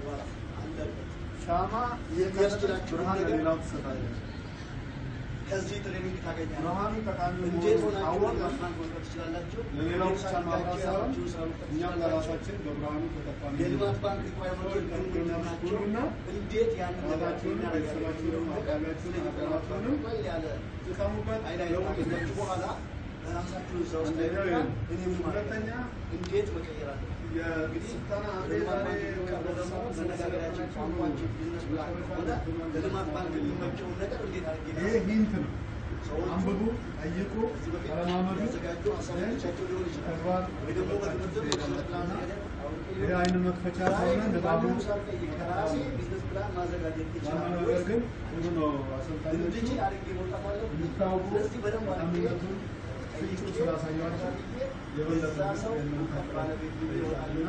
Speaker 7: ሻማ የሚያስችላችሁ ብርሃን ለሌላው ትሰጣለች።
Speaker 8: ከዚህ ትሬኒንግ ታገኛለህ።
Speaker 7: ብርሃኑ ጠቃሚ
Speaker 8: እንዴት
Speaker 7: መሆኑን
Speaker 8: ሆናችሁ
Speaker 7: አወቅን።
Speaker 8: ማስማት መውጣት ትችላላችሁ?
Speaker 7: ለሌላው ብቻ
Speaker 8: እንዴት
Speaker 7: ማብራት
Speaker 8: አድርጋችሁ
Speaker 7: ሳይሆን
Speaker 8: ያላችሁን ስራ መውጣት
Speaker 7: እኛም
Speaker 8: ትችላላችሁ?
Speaker 7: ለራሳችን በብርሃኑ ተጠቃሚ
Speaker 8: የልማት ባንክ ሪኳየርመንቶች ምንድን ናቸው? እንዴት ያንን ነገር
Speaker 7: ራሳችሁንም ቤተሰባችሁንም አካባቢያችሁንም ሀገራችሁንም
Speaker 8: ቀል ያለ
Speaker 7: ጥቀሙበት።
Speaker 8: አይን አይን ካገኛችሁ በኋላ ራሳችሁን እዛ ውስጥ
Speaker 7: አንደኛው ይሄ ነው።
Speaker 8: እኔ ምን ማለት
Speaker 7: ሁለተኛ
Speaker 8: እንዴት መቀየር አለ
Speaker 7: የስልጠና አንዴ
Speaker 8: ልማት
Speaker 7: ዛሬ
Speaker 8: ባንክ የሚቀርበው ደግሞ መነጋገሪያችን ቋንቋችን ቢዝነስ ፕላን ከሆነ ለልማት ባንክ የሚመቸውን ነገር እንዴት አድርጌ
Speaker 7: ይሄ ሂንት ነው። አንብቡ፣ ጠይቁ፣ ተለማመዱ።
Speaker 8: ያዘጋጁ ሀሳቦቻቸው ሊሆን ይችላል
Speaker 7: ተግባር
Speaker 8: ወይ ደግሞ በትምህርት ቢዝነስ ፕላን
Speaker 7: ይሄ አይን መክፈቻ ስለሆነ ንባቡ
Speaker 8: ራሴ ቢዝነስ ፕላን ማዘጋጀት
Speaker 7: ዋናው
Speaker 8: ይችላል
Speaker 7: ነገር ግን ጥሩ ነው። አሰልጣኞቹ
Speaker 8: እንድችል አድርጌ መውጣት አለብኝ።
Speaker 7: እንድታውቁ
Speaker 8: ስለዚህ በደንብ አድርጌ
Speaker 7: ጠቃሚነቱን ፍንጩን ስላሳያችሁ የበለጠ
Speaker 8: የዛ ሰው እውቀት ባለቤት ይሆናልና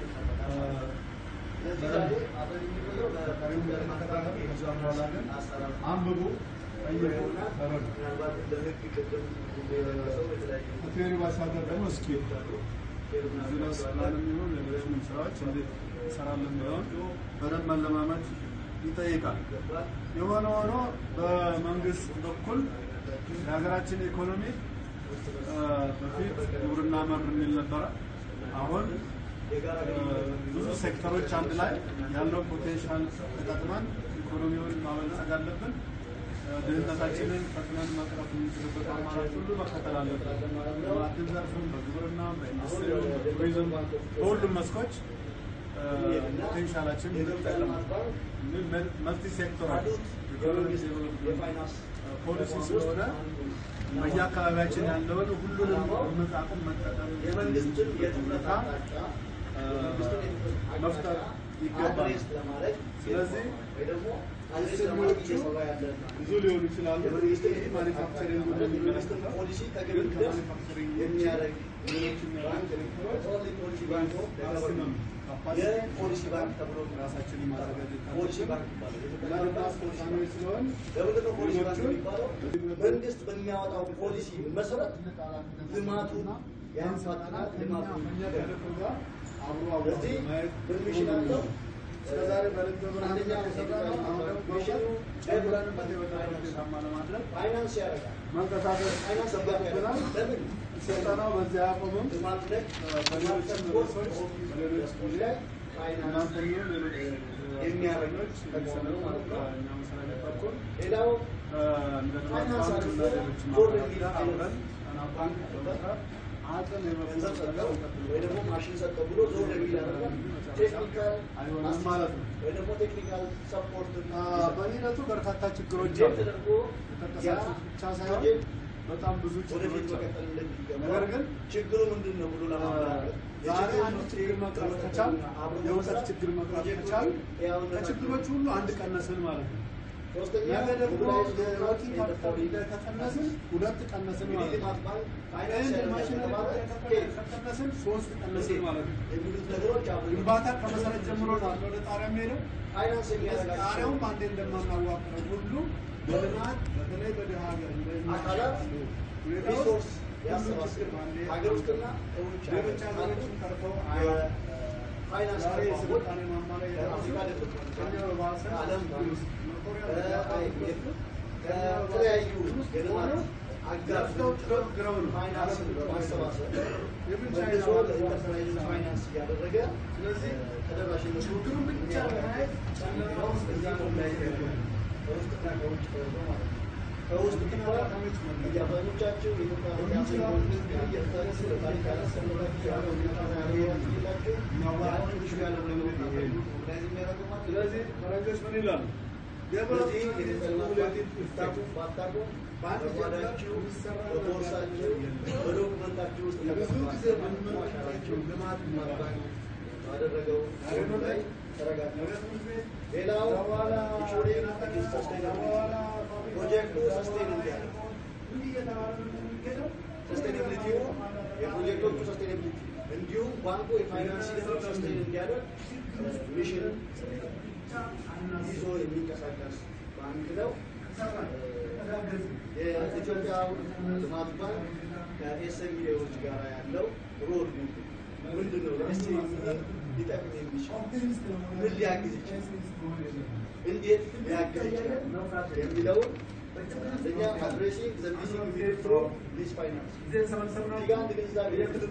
Speaker 8: ስለዚህ ዛሬ አብረን የሚቆየው
Speaker 7: ቀሪውን ለመከታተል ከዛ በኋላ ግን አንብቡ፣ ጠይቁ፣ ተረዱ።
Speaker 8: ምናልባት ለህግ ቅድም እንደሰው የተለያዩ
Speaker 7: ከቴዎሪ ባሻገር ደግሞ እስኪ ቢዝነስ ፕላንም ይሁን ሌሎችንም ስራዎች እንዴት እንሰራለን የሚለውን በደንብ መለማመድ ይጠይቃል። የሆነ ሆኖ በመንግስት በኩል የሀገራችን ኢኮኖሚ እ፣ በፊት ግብርና መር የሚል ነበረ። አሁን እ፣ ብዙ ሴክተሮች አንድ ላይ ያለው ፖቴንሻል ተጠቅመን ኢኮኖሚውን ማበልጸግ አለብን። እ፣ ድህነታችንን ፈጥነን መቅረፍ የምንችልበት አማራጭ ሁሉ መከተል አለብን። በማዕድን ዘርፍም፣ በግብርና፣ በኢንዱስትሪ፣ በቱሪዝም በሁሉም መስኮች እ፣ ፖቴንሻላችን እንጠቀም። መልቲ ሴክተራል ኢኮኖሚ ፖሊሲ ስለሆነ በየአካባቢያችን ያለውን ሁሉንም እምቅ አቅም መጠቀም
Speaker 8: የመንግስትን የትኩረት
Speaker 7: ሁኔታ
Speaker 8: አቅጣጫ
Speaker 7: እ፣ መፍጠር ይገባል።
Speaker 8: አድሬስ ለማድረግ
Speaker 7: ስለዚህ
Speaker 8: ወይ ደግሞ አድሬስ ለማድረግ
Speaker 7: ኢንዱስትሪዎቹ
Speaker 8: እየሰራ ያለ
Speaker 7: ብዙ ሊሆኑ ይችላሉ።
Speaker 8: የመንግስትን
Speaker 7: ማኒፋክቸሪንግ
Speaker 8: የመንግስትን ፖሊሲ ተገቢ
Speaker 7: ከማኒፋክቸሪንግ
Speaker 8: የሚያደርግ
Speaker 7: ሌሎች የሚያደርግ
Speaker 8: ኦንሊ ፖሊሲ ባንክ ኦፍ
Speaker 7: ማክሲመም
Speaker 8: የፖሊሲ ባንክ ተብሎ
Speaker 7: ራሳችንን ማዘጋጀት
Speaker 8: ፖሊሲ ባንክ ይባላል።
Speaker 7: እና ደግሞ አስፈጻሚዎች ስለሆን
Speaker 8: ለምንድን ነው ፖሊሲ ባንክ
Speaker 7: ሌሎቹን
Speaker 8: የሚባለው? መንግስት በሚያወጣው ፖሊሲ መሰረት ልማቱን ያንሳጥናል፣ ልማቱን
Speaker 7: ከእኛ ተልእኮ ጋር አብሮ አብሮ
Speaker 8: ስለዚህ
Speaker 7: ማየት
Speaker 8: ፐርሚሽን አለው።
Speaker 7: እስከዛሬ በልብ ብርሃን
Speaker 8: አንደኛ
Speaker 7: የሰራ ነው። አሁን ደግሞ
Speaker 8: ሚሽን
Speaker 7: ጨምረንበት የበለጠ ውጤታማ ለማድረግ
Speaker 8: ፋይናንስ ያደርጋል።
Speaker 7: መንቀሳቀስ
Speaker 8: ፋይናንስ
Speaker 7: ይጠበቅብናል።
Speaker 8: ለምን
Speaker 7: ስልጠናው በዚህ አያቆምም።
Speaker 8: ልማት ላይ
Speaker 7: በሌሎች ርዕሶች በሌሎች ጊዜ
Speaker 8: ፋይናንስ
Speaker 7: እናንተኛው ሌሎች
Speaker 8: የሚያደርጉት
Speaker 7: የሚሰለጠኑ ከእኛ መስሪያ ቤት በኩል
Speaker 8: ሌላው
Speaker 7: እንደ ልማት
Speaker 8: ፋይናንስ
Speaker 7: ባንክ እና
Speaker 8: አድርጎ
Speaker 7: ሌሎች
Speaker 8: ቦርድ
Speaker 7: ማህበራት ጋር አብረን ጣና ባንክ በመስራት አቅም
Speaker 8: ገንዘብ
Speaker 7: የመፍጠር
Speaker 8: ሰጠው ወይ ደግሞ ማሽን ሰጠው ብሎ ዞር የሚል ያደርጋል። ቴክኒካል
Speaker 7: አይሆንም ማለት ነው።
Speaker 8: ወይ ደግሞ ቴክኒካል ሰፖርት
Speaker 7: አ፣ በሂደቱ በርካታ ችግሮች
Speaker 8: እንዴት
Speaker 7: አሉ።
Speaker 8: ተደርጎ ያ
Speaker 7: የተጠቀሳቸው ብቻ ሳይሆን
Speaker 8: ፕሮጀክት
Speaker 7: በጣም ብዙ
Speaker 8: ወደፊት
Speaker 7: ችግሮች አሉ።
Speaker 8: መቀጠል እንደሚገባ
Speaker 7: ነገር ግን
Speaker 8: ችግሩ ምንድን ነው ብሎ ለማመላከት
Speaker 7: ዛሬ አንድ ችግር መቅረፍ ከቻል የእውቀት ችግር መቅረፍ ከቻል ከችግሮች ሁሉ አንድ ቀነስን ማለት ነው።
Speaker 8: ሶስተኛ
Speaker 7: ነገ ደግሞ
Speaker 8: ሞቢላይዝ
Speaker 7: የወርኪንግ ካፒታል ከቀነስን ሁለት ቀነስን ማለት ነው።
Speaker 8: ልማት ባንክ ፋይናንስ
Speaker 7: አንድ
Speaker 8: ያደርጋል
Speaker 7: ማሽነሪ
Speaker 8: ከተባለ
Speaker 7: ከቀነስን ሶስት ቀነስን ማለት ነው።
Speaker 8: የሚሉት ነገሮች አሉ።
Speaker 7: ግንባታ ከመሰረት ጀምሮ ነው አለ ወደ ጣሪያ የሚሄደው።
Speaker 8: ፋይናንስ የሚያደርጋቸው
Speaker 7: ጣሪያውም አንዴ እንደማናዋቅረው ሁሉ በልማት በተለይ በድሃ ሀገር እንደኛ
Speaker 1: አካላት ሪሶርስ ያሰባስብ ሀገር ውስጥና ከውጭ
Speaker 7: ሌሎች ሀገሮችን ተርፈው
Speaker 1: ፋይናንስ
Speaker 7: ዛሬ
Speaker 1: ተቋሞች
Speaker 7: የስልጣኔ ማማ ላይ
Speaker 1: ከአፍሪካ
Speaker 7: የደረሱት
Speaker 1: ደብቅ
Speaker 7: ከኛ በባሰ
Speaker 1: ከዓለም ባንክ
Speaker 7: መኮሪያ
Speaker 1: ከአይኤምኤፍ ከተለያዩ የልማት አጋር ድርጅቶች ፋይናንስ በማሰባሰብ መልሶ ለኢንተርፕራይዝ ፋይናንስ እያደረገ ስለዚህ ተደራሽነቱ ችግሩን ብቻ በማየት ጨምረው እዚህ ነው ላይ ከውስጥና ከውጭ ተወርዶ ማለት ነው። ከውስጥ ቢባል አብዛኞቻቸው የኢትዮጵያ እየተነሱ ለታሪክ ያላሰለላቸው ያለው ያላቸው ያሁን ሹ ያለው ነገር ኦርጋናይዝ የሚያደርገው ማለት
Speaker 7: ስለዚህ ፈረንጆች ምን ይላሉ?
Speaker 1: ስለዚህ የተጠለፉት ብታቁ ባታቁ በጓዳችሁ በቦርሳችሁ በዶክመንታችሁ ውስጥ ያቀማችሁ አሻራችሁ ልማት ማድረግ ባደረገው ላይ ተረጋግጠው ሌላው ኢንሹሪንግ ሰስቴናብል ፕሮጀክቱ ሰስቴን እንዲያደርግ ሰስቴናብሊቲው የፕሮጀክቶቹ ሰስቴናብሊቲ እንዲሁም ባንኩ የፋይናንስ ሂደቶች ሰስቴን እንዲያደርግ ሚሽን ይዞ የሚንቀሳቀስ ባንክ ነው። የኢትዮጵያ ልማት ባንክ ከኤስኤምኤዎች ጋር ያለው ሮድ ምንድን ነው? ለኤስኤምኤ ሊጠቅም የሚችል ምን ሊያግዝ ይችላል? እንዴት ሊያግዝ ይችላል የሚለውን እኛ አድሬሲንግ ዘ ሚሲንግ ሊንክ ፍሮ ሊዝ ፋይናንስ እዚህ ጋር አንድ ግንዛቤ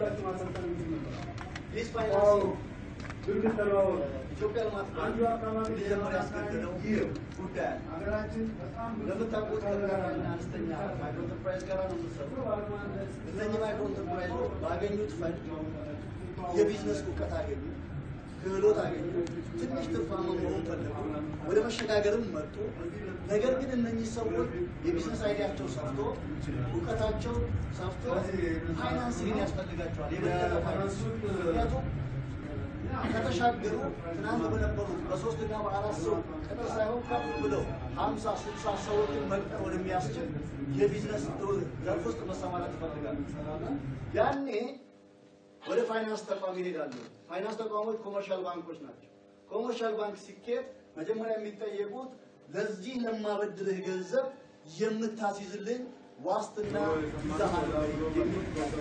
Speaker 1: ሊዝ ፋይናንስ ኢትዮጵያ ልማት ባንክ ሊጀምር ያስገደደው ይህ ጉዳይ አለ። ለምታውቁት ከጥቃቅንና አነስተኛ ማይክሮ ኢንተርፕራይዝ ጋር ነው የምትሰሩት። እነኚህ ማይክሮ ኢንተርፕራይዞች ባገኙት ፈንድ የቢዝነስ እውቀት አገኙ፣ ክህሎት አገኙ፣ ትንሽ ትርፋማ መሆን ፈለጉ፣ ወደ መሸጋገርም መጡ። ነገር ግን እነኚህ ሰዎች የቢዝነስ አይዲያቸው ሰፍቶ እውቀታቸው ሰፍቶ ፋይናንስ ግን ያስፈልጋቸዋል። የበለጠ ፋይናንስ ምክንያቱም ከተሻገሩ ትናንት በነበሩት በሶስትና በአራት ሰው ቅጥር ሳይሆን ከፍ ብለው ሀምሳ ስልሳ ሰዎችን መቅጠር ወደሚያስችል የቢዝነስ ዘርፍ ውስጥ መሰማራት ይፈልጋሉ። ያኔ ወደ ፋይናንስ ተቋም ይሄዳሉ። ፋይናንስ ተቋሞች ኮመርሻል ባንኮች ናቸው። ኮመርሻል ባንክ ሲኬት መጀመሪያ የሚጠየቁት ለዚህ ለማበድርህ ገንዘብ የምታስይዝልኝ ዋስትና ይዘሃል ወይ የሚል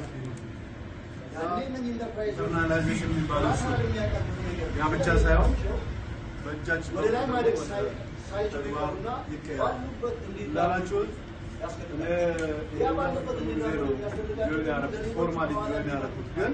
Speaker 7: ኢንተርናላይዜሽን የሚባለው እሱ ያ ብቻ ሳይሆን በእጃችን
Speaker 1: ወደ ላይ ማደግ
Speaker 7: በኩል
Speaker 1: ሳይችሉ ይቀሩና ባሉበት
Speaker 7: እንዳላችሁት
Speaker 1: ያ ባሉበት እንዲዳሩ
Speaker 7: ፎርማሊ ያደረኩት ግን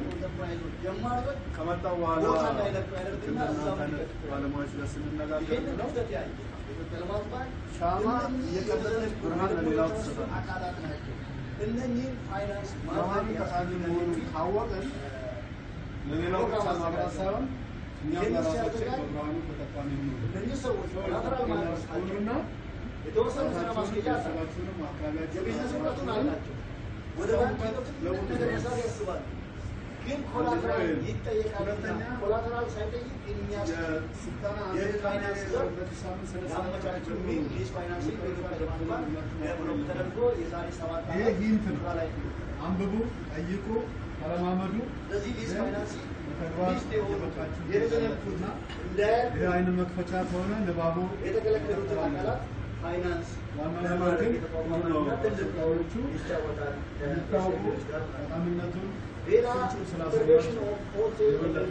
Speaker 7: ከመጣው በኋላ
Speaker 1: ቦታ እንዳይለቁ ያደርግና እዛው
Speaker 7: ከእናንተ ባለሙያዎች ጋር ስንነጋገር
Speaker 1: ይህንን
Speaker 7: ነው
Speaker 1: ክፍተት ያየ የኢትዮጵያ ልማት ባንክ
Speaker 7: ሻማ እየቀለጠች ብርሃን ለሌላው ትሰጣለች።
Speaker 1: አካላት ናቸው። እነኚህን ፋይናንስ
Speaker 7: ብርሃኑ ጠቃሚ መሆኑን ካወቅን ለሌላው ብቻ ማብራት ሳይሆን እኛም ለራሳችን በብርሃኑ ተጠቃሚ እንሆን።
Speaker 1: እነኚህ ሰዎች ኮላተራል ማለት
Speaker 7: ሁሉና
Speaker 1: የተወሰኑ ስራ ማስኬጃ አለ።
Speaker 7: ራሳችሁንም አካባቢያችሁን
Speaker 1: የቢዝነስ እውቀቱን አላቸው። ወደ ባንክ ሄደው ትልቅ ነገር መስራት ያስባሉ። ግን ኮላተራል ይጠየቃልና ኮላተራል ሳይጠይቅ የሚያስችል የፋይናንስ ዘርፍ ያመቻቸው ሚን ሊዝ ፋይናንሲንግ በኢትዮጵያ ልማት ባንክ ዴቨሎፕ ተደርጎ የዛሬ ሰባት
Speaker 7: ይሄ
Speaker 1: ዓመት
Speaker 7: ሂንት ነው።
Speaker 1: ስራ ላይ
Speaker 7: አንብቡ፣ ጠይቁ፣ ተለማመዱ።
Speaker 1: ስለዚህ ሊዝ ፋይናንሲንግ
Speaker 7: በተግባር
Speaker 1: ሊስት የሆኑ
Speaker 7: በቃችሁ
Speaker 1: የተዘነጉና እንደ
Speaker 7: ይህ አይን መክፈቻ ከሆነ ንባቡ
Speaker 1: የተከለከሉትን አካላት ፋይናንስ
Speaker 7: ዋናው ነገር ግን
Speaker 1: የተቋቋመና ትልቅ
Speaker 7: ሰዎቹ
Speaker 1: ይጫወታል
Speaker 7: እንዲታወቁ ጠቃሚነቱን
Speaker 1: ሌላ
Speaker 7: ፍንጩ ስላሳያችሁ
Speaker 1: ኢንተርቬንሽን ኦፍ ሆቴል
Speaker 7: የበለጠ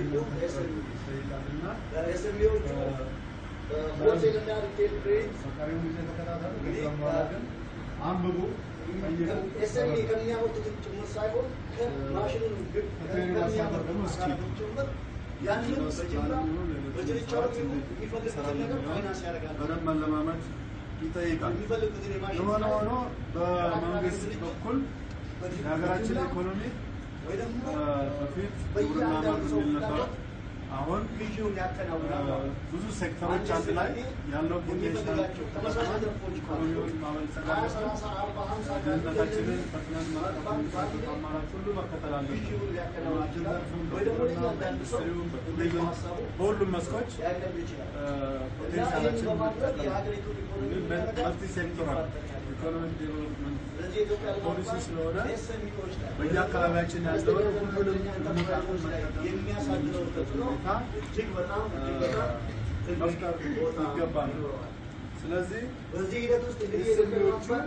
Speaker 1: ኤስኤምኢ
Speaker 7: ይጠይቃልና
Speaker 1: ኤስኤምኢዎቹ ሆቴል እና ሪቴል ትሬድ
Speaker 7: በቀሪው ጊዜ ተከታተሉ። ከዛም በኋላ ግን አንብቡ፣ ጠይቁ።
Speaker 1: ኤስኤምኢ ከሚያመጡትን ጭምር ሳይሆን ከማሽኑን ግብ
Speaker 7: ከትሬኒንግ አስተዳደር ደግሞ እስኪ
Speaker 1: ጭምር ያንን በጅምላ በችርቻሮ የሚፈልጉትን ነገር ፋይናንስ ያደርጋል።
Speaker 7: በደንብ መለማመድ ይጠይቃል።
Speaker 1: የሚፈልጉትን የማሽን
Speaker 7: የሆነ ሆኖ በመንግስት በኩል የሀገራችን ኢኮኖሚ
Speaker 1: ወይ ደግሞ
Speaker 7: በፊት ግብርና መር የሚል ነበረ። አሁን
Speaker 1: ግዢውን ያከናውናል።
Speaker 7: ብዙ ሴክተሮች አንድ ላይ ያለው ፖቴንሻል
Speaker 1: የሚፈልጋቸው ተመሳሳይ ዘርፎች ካሉ
Speaker 7: ኢኮኖሚውን ማበልጸግ
Speaker 1: ሀያ
Speaker 7: አለብን።
Speaker 1: ሰላሳ አርባ ሀምሳ
Speaker 7: ድህነታችንን ፈጥነን ማጥፋት አማራጭ ሁሉ መከተል አለብን።
Speaker 1: ግዢውን ሊያከናውን ይችላል።
Speaker 7: ዘርፉን
Speaker 1: ወይ ደግሞ
Speaker 7: በግብርና
Speaker 1: እያንዳንዱ ሰው
Speaker 7: በኢንዱስትሪውም
Speaker 1: እንደየ
Speaker 7: በቱሪዝም
Speaker 1: ሀሳቡ
Speaker 7: በሁሉም መስኮች
Speaker 1: ሊያቀርብ ይችላል።
Speaker 7: እ፣
Speaker 1: እና ይህን
Speaker 7: ፖቴንሻላችን
Speaker 1: በማድረግ
Speaker 7: መጠቀም
Speaker 1: የሀገሪቱን ኢኮኖሚ
Speaker 7: መልቲ ሴክቶራል ኢኮኖሚክ ዴቨሎፕመንት
Speaker 1: ስለዚህ የኢትዮጵያ ልማት
Speaker 7: ፖሊሲ
Speaker 1: ባንክ
Speaker 7: ስለሆነ
Speaker 1: ኤስኤምኢዎች ላይ
Speaker 7: በየአካባቢያችን ያለውን ሁሉንም
Speaker 1: ኢንተርፕራይዞች ላይ የሚያሳድረው ተጽዕኖ እጅግ በጣም እጅግ በጣም
Speaker 7: መፍጠር
Speaker 1: ትልቅ ቦታ
Speaker 7: ይገባል።
Speaker 1: ይኖረዋል።
Speaker 7: ስለዚህ
Speaker 1: በዚህ ሂደት ውስጥ እንግዲህ የኢትዮጵያ ልማት ባንክ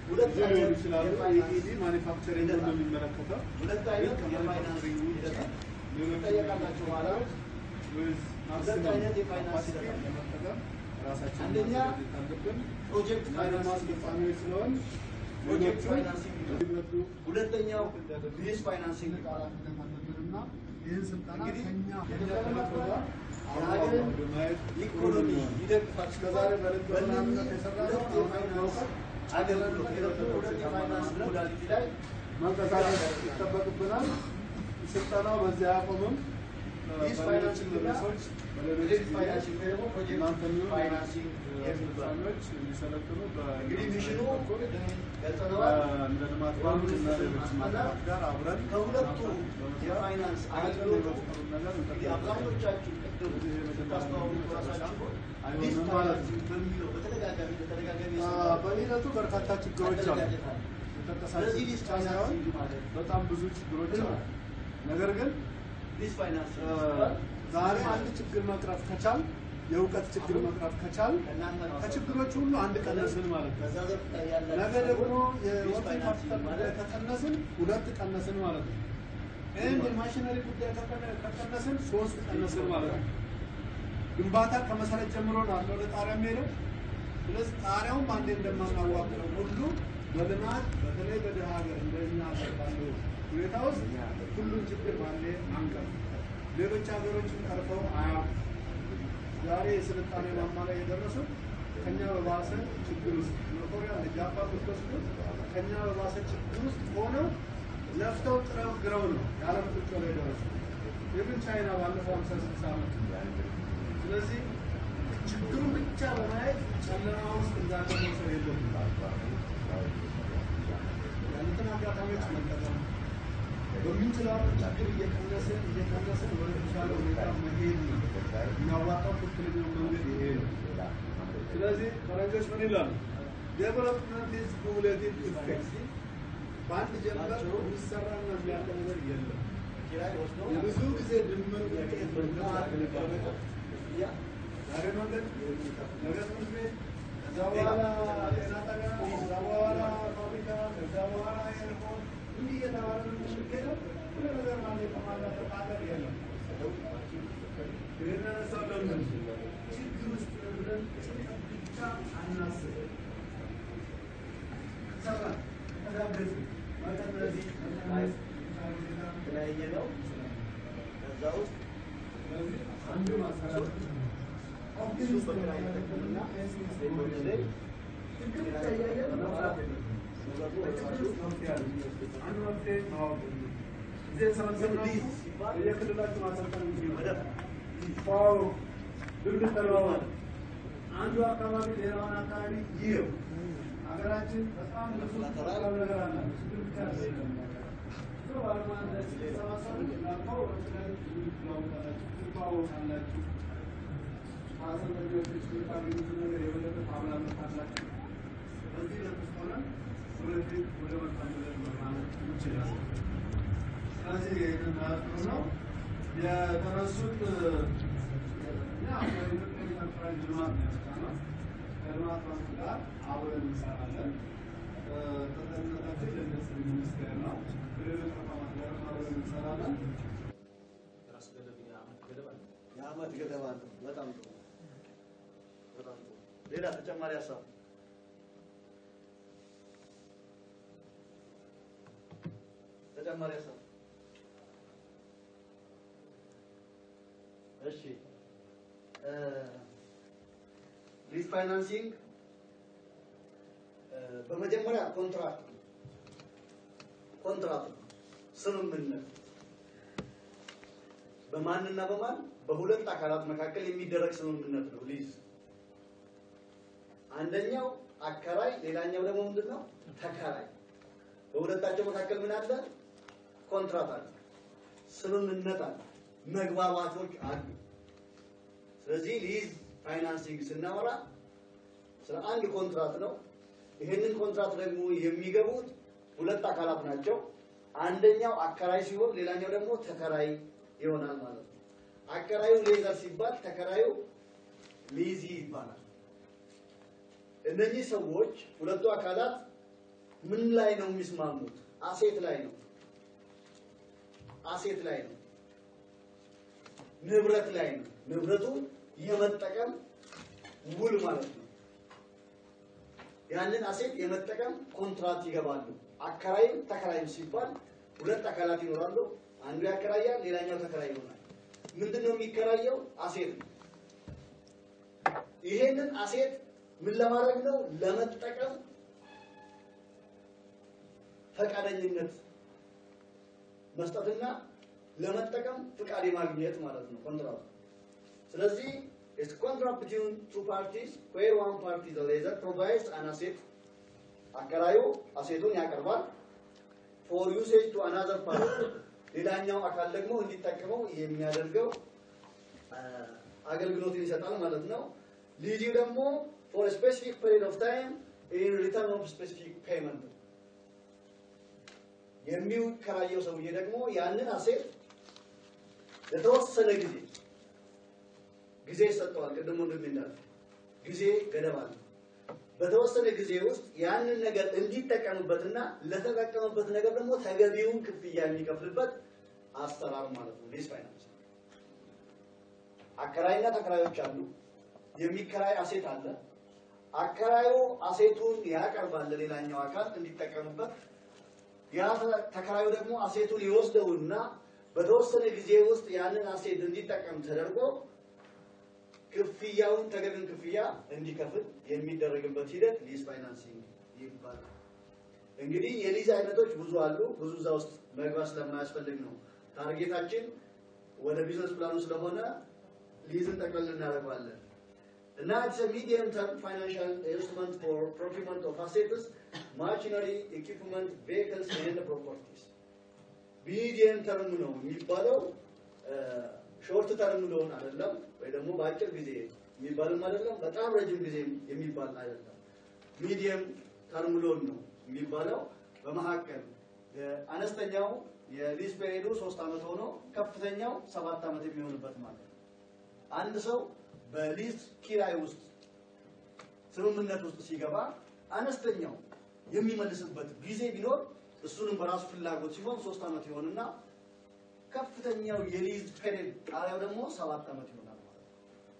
Speaker 1: ሁለት
Speaker 7: ጊዜ ሊሆን
Speaker 1: አይነት
Speaker 7: ይችላሉ።
Speaker 1: የፋይናንስ
Speaker 7: ኢኢዲ ማኒፋክቸሪንግ ነው የሚመለከተው።
Speaker 1: ሁለት አይነት የፋይናንስ ሂደት አለ። ትጠየቃላችሁ በኋላ
Speaker 7: with
Speaker 1: ሁለት
Speaker 7: maximum
Speaker 1: አይነት የፋይናንስ
Speaker 7: capacity
Speaker 1: ሂደት አለ።
Speaker 7: ለመጠቀም ራሳችንን
Speaker 1: አንደኛ
Speaker 7: ማዘጋጀት አለብን።
Speaker 1: ፕሮጀክት
Speaker 7: ፋይናንስ
Speaker 1: ፋይናንሲንግ
Speaker 7: አስፈጻሚዎች ስለሆን
Speaker 1: ፕሮጀክት
Speaker 7: ሌሎቹ
Speaker 1: ፋይናንሲንግ
Speaker 7: ይመዱ
Speaker 1: ሁለተኛው ቢዝነስ ፋይናንሲንግ
Speaker 7: ኃላፊነት አለብንና ይህን ስልጠና
Speaker 1: እንግዲህ
Speaker 7: ከኛ
Speaker 1: የተቀመጠ
Speaker 7: ከኛ
Speaker 1: የሀገርን
Speaker 7: በማየት
Speaker 1: ኢኮኖሚ ይደግፋል።
Speaker 7: እስከዛሬ በልብ በምናምነት የሰራነው
Speaker 1: ሁለት የፋይናንስ አገልግሎት ሁለት የፋይናንስ ሞዳሊቲ ላይ
Speaker 7: መንቀሳቀስ ይጠበቅብናል። ስልጠናው በዚህ አያቆምም።
Speaker 1: ቢዝነስ ፋይናንሲንግ እና
Speaker 7: በሌሎች
Speaker 1: ፕሮጀክት ፋይናንሲንግ ወይ ደግሞ ፕሮጀክት
Speaker 7: እናንተም ይሁን
Speaker 1: ፋይናንሲንግ የሚባል
Speaker 7: አስፈጻሚዎች እንዲሰለጥኑ
Speaker 1: እንግዲህ ሚሽኑ
Speaker 7: በ-
Speaker 1: ገልጸነዋል።
Speaker 7: እንደ ልማት ባንክ እና ሌሎች ማህበራት ጋር አብረን
Speaker 1: ከሁለቱ የፋይናንስ አገልግሎት
Speaker 7: ነገር
Speaker 1: እንግዲህ አብዛኞቻችሁ ቅድም ስታስተዋውቁ ራሳችሁ ቢዝነስ
Speaker 7: አይሆንም ማለት ነው።
Speaker 1: ፋይናንሲንግ በሚለው በተደጋጋሚ በተደጋጋሚ
Speaker 7: አ፣ በሂደቱ በርካታ ችግሮች አሉ።
Speaker 1: አደረጃጀት አለ።
Speaker 7: የተንቀሳቀሱ
Speaker 1: ስለዚህ
Speaker 7: ብቻ
Speaker 1: ቢዝነስ
Speaker 7: ሳይሆን
Speaker 1: ፋይናንሲንግ ማለት
Speaker 7: በጣም ብዙ ችግሮች አሉ። ነገር ግን
Speaker 1: ቢዝነስ ፋይናንሲንግ
Speaker 7: አ፣
Speaker 1: ሲባል
Speaker 7: ዛሬ አንድ ችግር መቅረፍ ከቻል የእውቀት ችግር መቅረፍ ከቻል
Speaker 1: ከእናንተ ነው
Speaker 7: ከችግሮች ሁሉ አንድ ቀነስን ማለት ነው።
Speaker 1: በዛ ዘርፍ ላይ ያላችሁ
Speaker 7: ነገ ደግሞ
Speaker 1: ሰዎች ቢዝነስ
Speaker 7: የወርኪንግ
Speaker 1: ፋይናንሲንግ
Speaker 7: ካፒታል ጉዳይ
Speaker 1: ማለት
Speaker 7: ከቀነስን ሁለት ቀነስን ማለት ነው። ይህን የማሽነሪ ጉዳይ ከቀነ- ከቀነስን ሶስት ቀነስን ማለት ነው። ግንባታ ከመሰረት ጀምሮ ነው አለ ወደ ጣሪያ የሚሄደው። ስለዚህ ጣሪያውም አንዴ እንደማናዋቅረው ሁሉ በልማት በተለይ በድሃ ሀገር እንደኛ ሀገር ባለው ሁኔታ ውስጥ ሁሉም ችግር ባንዴ አንቀር። ሌሎች ሀገሮችን ቀርፈው አያውቁም። ዛሬ የስልጣኔ ማማ ላይ የደረሱት ከኛ በባሰ ችግር ውስጥ እነ ኮሪያ እነ ጃፓን ብትወስዱ ከኛ በባሰ ችግር ውስጥ ሆነው ለፍተው ጥረው ግረው ነው የዓለም ቁጭ ላይ የደረሱ ኢቭን ቻይና ባለፈው ሀምሳ ስልሳ ዓመት ስለዚህ ችግሩን ብቻ በማየት ጨለማ ውስጥ እንዳለ መውሰድ የለብንም። ያሉትን አጋጣሚዎች መጠቀም በምንችለው ችግር እየቀነስን እየቀነስን ወደ ተሻለ ሁኔታ መሄድ ነው። የሚያዋጣው ትክክለኛው መንገድ ይሄ ነው። ስለዚህ ፈረንጆች ምን ይላሉ? ዴቨሎፕመንት ኢዝ ኩሙሌቲቭ ኢፌክት። በአንድ ጀንበር የሚሰራና የሚያልቅ ነገር የለም። የብዙ ጊዜ ድምር ውጤት ነው። ዛሬ መንገድ፣ ነገ ትምህርት ቤት፣ ከዛ በኋላ ጤና ጣቢያ፣ ከዛ በኋላ ፋብሪካ፣ ከዛ በኋላ ኤርፖርት እንዲህ እየተባለ ነው የምንሄደው። ሁሉ ነገር ማለት ከማለት ሀገር የለም። ይህን ያነሳው ለምን ችግር ውስጥ ነው ብለን ጭንቀት ብቻ አናስብ። ሰራን፣ ተጋገዝን፣ መጠን እነዚህ
Speaker 1: የተለያየ ነው። ከዛ ውስጥ
Speaker 7: አንዱ ማሰራት
Speaker 1: እሱ በግራ የተጠቀምና ላይ
Speaker 7: ችግር ብቻ እያየን መፍራት የለም። አንድ መፍትሄ ማወቅ ነው። እዚህ የሰበሰብነው በየክልላችሁ ማሰልጠን የሚችል ዋው ልምድ ተለዋወጥ። አንዱ አካባቢ ሌላውን አካባቢ ይየው። ሀገራችን በጣም ብዙ ሰላም ነገር አላት። ችግር ብቻ አይደለም። ብዙ ባለሙያ እንደዚህ ሲሰባሰቡ እንዳልከው በተለይ ትለዋወጣላችሁ፣ ትተዋወቃላችሁ። ከአሰልጣኞች የምታገኙት ነገር የበለጠ ታብላላችሁ። በዚህ ለውስጥ ሆነን ወደፊት ወደ መጣንበት መራመድ እንችላለን። ስለዚህ ይህንን ማለት ጥሩ ነው። የተነሱት እኛ በኢትዮጵያ ኢንተርፕራይዝ ልማት ነው ያመጣነው። ከልማት ባንክ ጋር አብረን እንሰራለን። ተጠሪነታችን ለኢንዱስትሪ ሚኒስቴር ነው። ከሌሎች ተቋማት ጋር አብረን እንሰራለን።
Speaker 1: የዓመት ገደብ አለው። በጣም ጥሩ በጣም ጥሩ። ሌላ ተጨማሪ ሀሳብ ተጨማሪ ሀሳብ እሺ ሊዝ ፋይናንሲንግ በመጀመሪያ ኮንትራክት ነው። ኮንትራክት ነው። ስምምነት በማንና በማን በሁለት አካላት መካከል የሚደረግ ስምምነት ነው ሊዝ። አንደኛው አከራይ፣ ሌላኛው ደግሞ ምንድን ነው ተከራይ። በሁለታቸው መካከል ምን አለ? ኮንትራት አለ፣ ስምምነት አለ፣ መግባባቶች አሉ። ስለዚህ ሊዝ ፋይናንሲንግ ስናወራ ስለ አንድ ኮንትራት ነው። ይህንን ኮንትራት ደግሞ የሚገቡት ሁለት አካላት ናቸው። አንደኛው አከራይ ሲሆን ሌላኛው ደግሞ ተከራይ ይሆናል ማለት ነው። አከራዩ ሌዘር ሲባል ተከራዩ ሊዚ ይባላል። እነኚህ ሰዎች ሁለቱ አካላት ምን ላይ ነው የሚስማሙት? አሴት ላይ ነው። አሴት ላይ ነው። ንብረት ላይ ነው። ንብረቱን የመጠቀም ውል ማለት ነው። ያንን አሴት የመጠቀም ኮንትራት ይገባሉ። አከራይም ተከራይም ሲባል ሁለት አካላት ይኖራሉ። አንዱ ያከራያል፣ ሌላኛው ተከራይ ይሆናል። ምንድን ነው የሚከራየው? አሴት ነው። ይሄንን አሴት ምን ለማድረግ ነው? ለመጠቀም ፈቃደኝነት መስጠትና ለመጠቀም ፍቃድ የማግኘት ማለት ነው ኮንትራቱ። ስለዚህ it's contract between two parties where one party the lessor provides an asset አከራዩ አሴቱን ያቀርባል for usage to another party ሌላኛው አካል ደግሞ እንዲጠቀመው የሚያደርገው አገልግሎትን ይሰጣል ማለት ነው። ሊዚው ደግሞ for a specific period of time in return of specific payment የሚከራየው ሰውዬ ደግሞ ያንን አሴት ለተወሰነ ጊዜ ጊዜ ይሰጠዋል። ቅድም ወንድሜ እንዳለ ጊዜ ገደብ አለ። በተወሰነ ጊዜ ውስጥ ያንን ነገር እንዲጠቀምበትና ለተጠቀምበት ነገር ደግሞ ተገቢውን ክፍያ የሚከፍልበት አሰራር ማለት ነው ሊዝ ፋይናንስ። አከራይና ተከራዮች አሉ። የሚከራይ አሴት አለ። አከራዩ አሴቱን ያቀርባል ለሌላኛው አካል እንዲጠቀምበት። ያ ተከራዩ ደግሞ አሴቱን ይወስደውና በተወሰነ ጊዜ ውስጥ ያንን አሴት እንዲጠቀም ተደርጎ ክፍያውን ተገቢውን ክፍያ እንዲከፍል የሚደረግበት ሂደት ሊዝ ፋይናንሲንግ ይባላል። እንግዲህ የሊዝ አይነቶች ብዙ አሉ። ብዙ እዛ ውስጥ መግባት ስለማያስፈልግ ነው። ታርጌታችን ወደ ቢዝነስ ፕላኑ ስለሆነ ሊዝን ጠቅለል እናደርገዋለን እና ኢትስ ሚዲየም ተርም ፋይናንሻል ኢንስትሩመንት ፎር ፕሮኪውመንት ኦፍ አሴትስ ማሽነሪ ኢኩፕመንት ቬሂክልስ ኤንድ ፕሮፐርቲስ ሚዲየም ተርም ነው የሚባለው ሾርት ተርም ሎን አይደለም፣ ወይ ደግሞ በአጭር ጊዜ የሚባልም አይደለም፣ በጣም ረጅም ጊዜ የሚባል አይደለም። ሚዲየም ተርም ሎን ነው የሚባለው። በመካከል አነስተኛው የሊዝ ፔሪዱ ሶስት ዓመት ሆኖ ከፍተኛው ሰባት ዓመት የሚሆንበት ማለት ነው። አንድ ሰው በሊዝ ኪራይ ውስጥ ስምምነት ውስጥ ሲገባ አነስተኛው የሚመልስበት ጊዜ ቢኖር እሱንም በራሱ ፍላጎት ሲሆን ሶስት ዓመት ይሆንና ከፍተኛው የሊዝ ፔሪድ ጣሪያው ደግሞ ሰባት ዓመት ይሆናል ማለት ነው።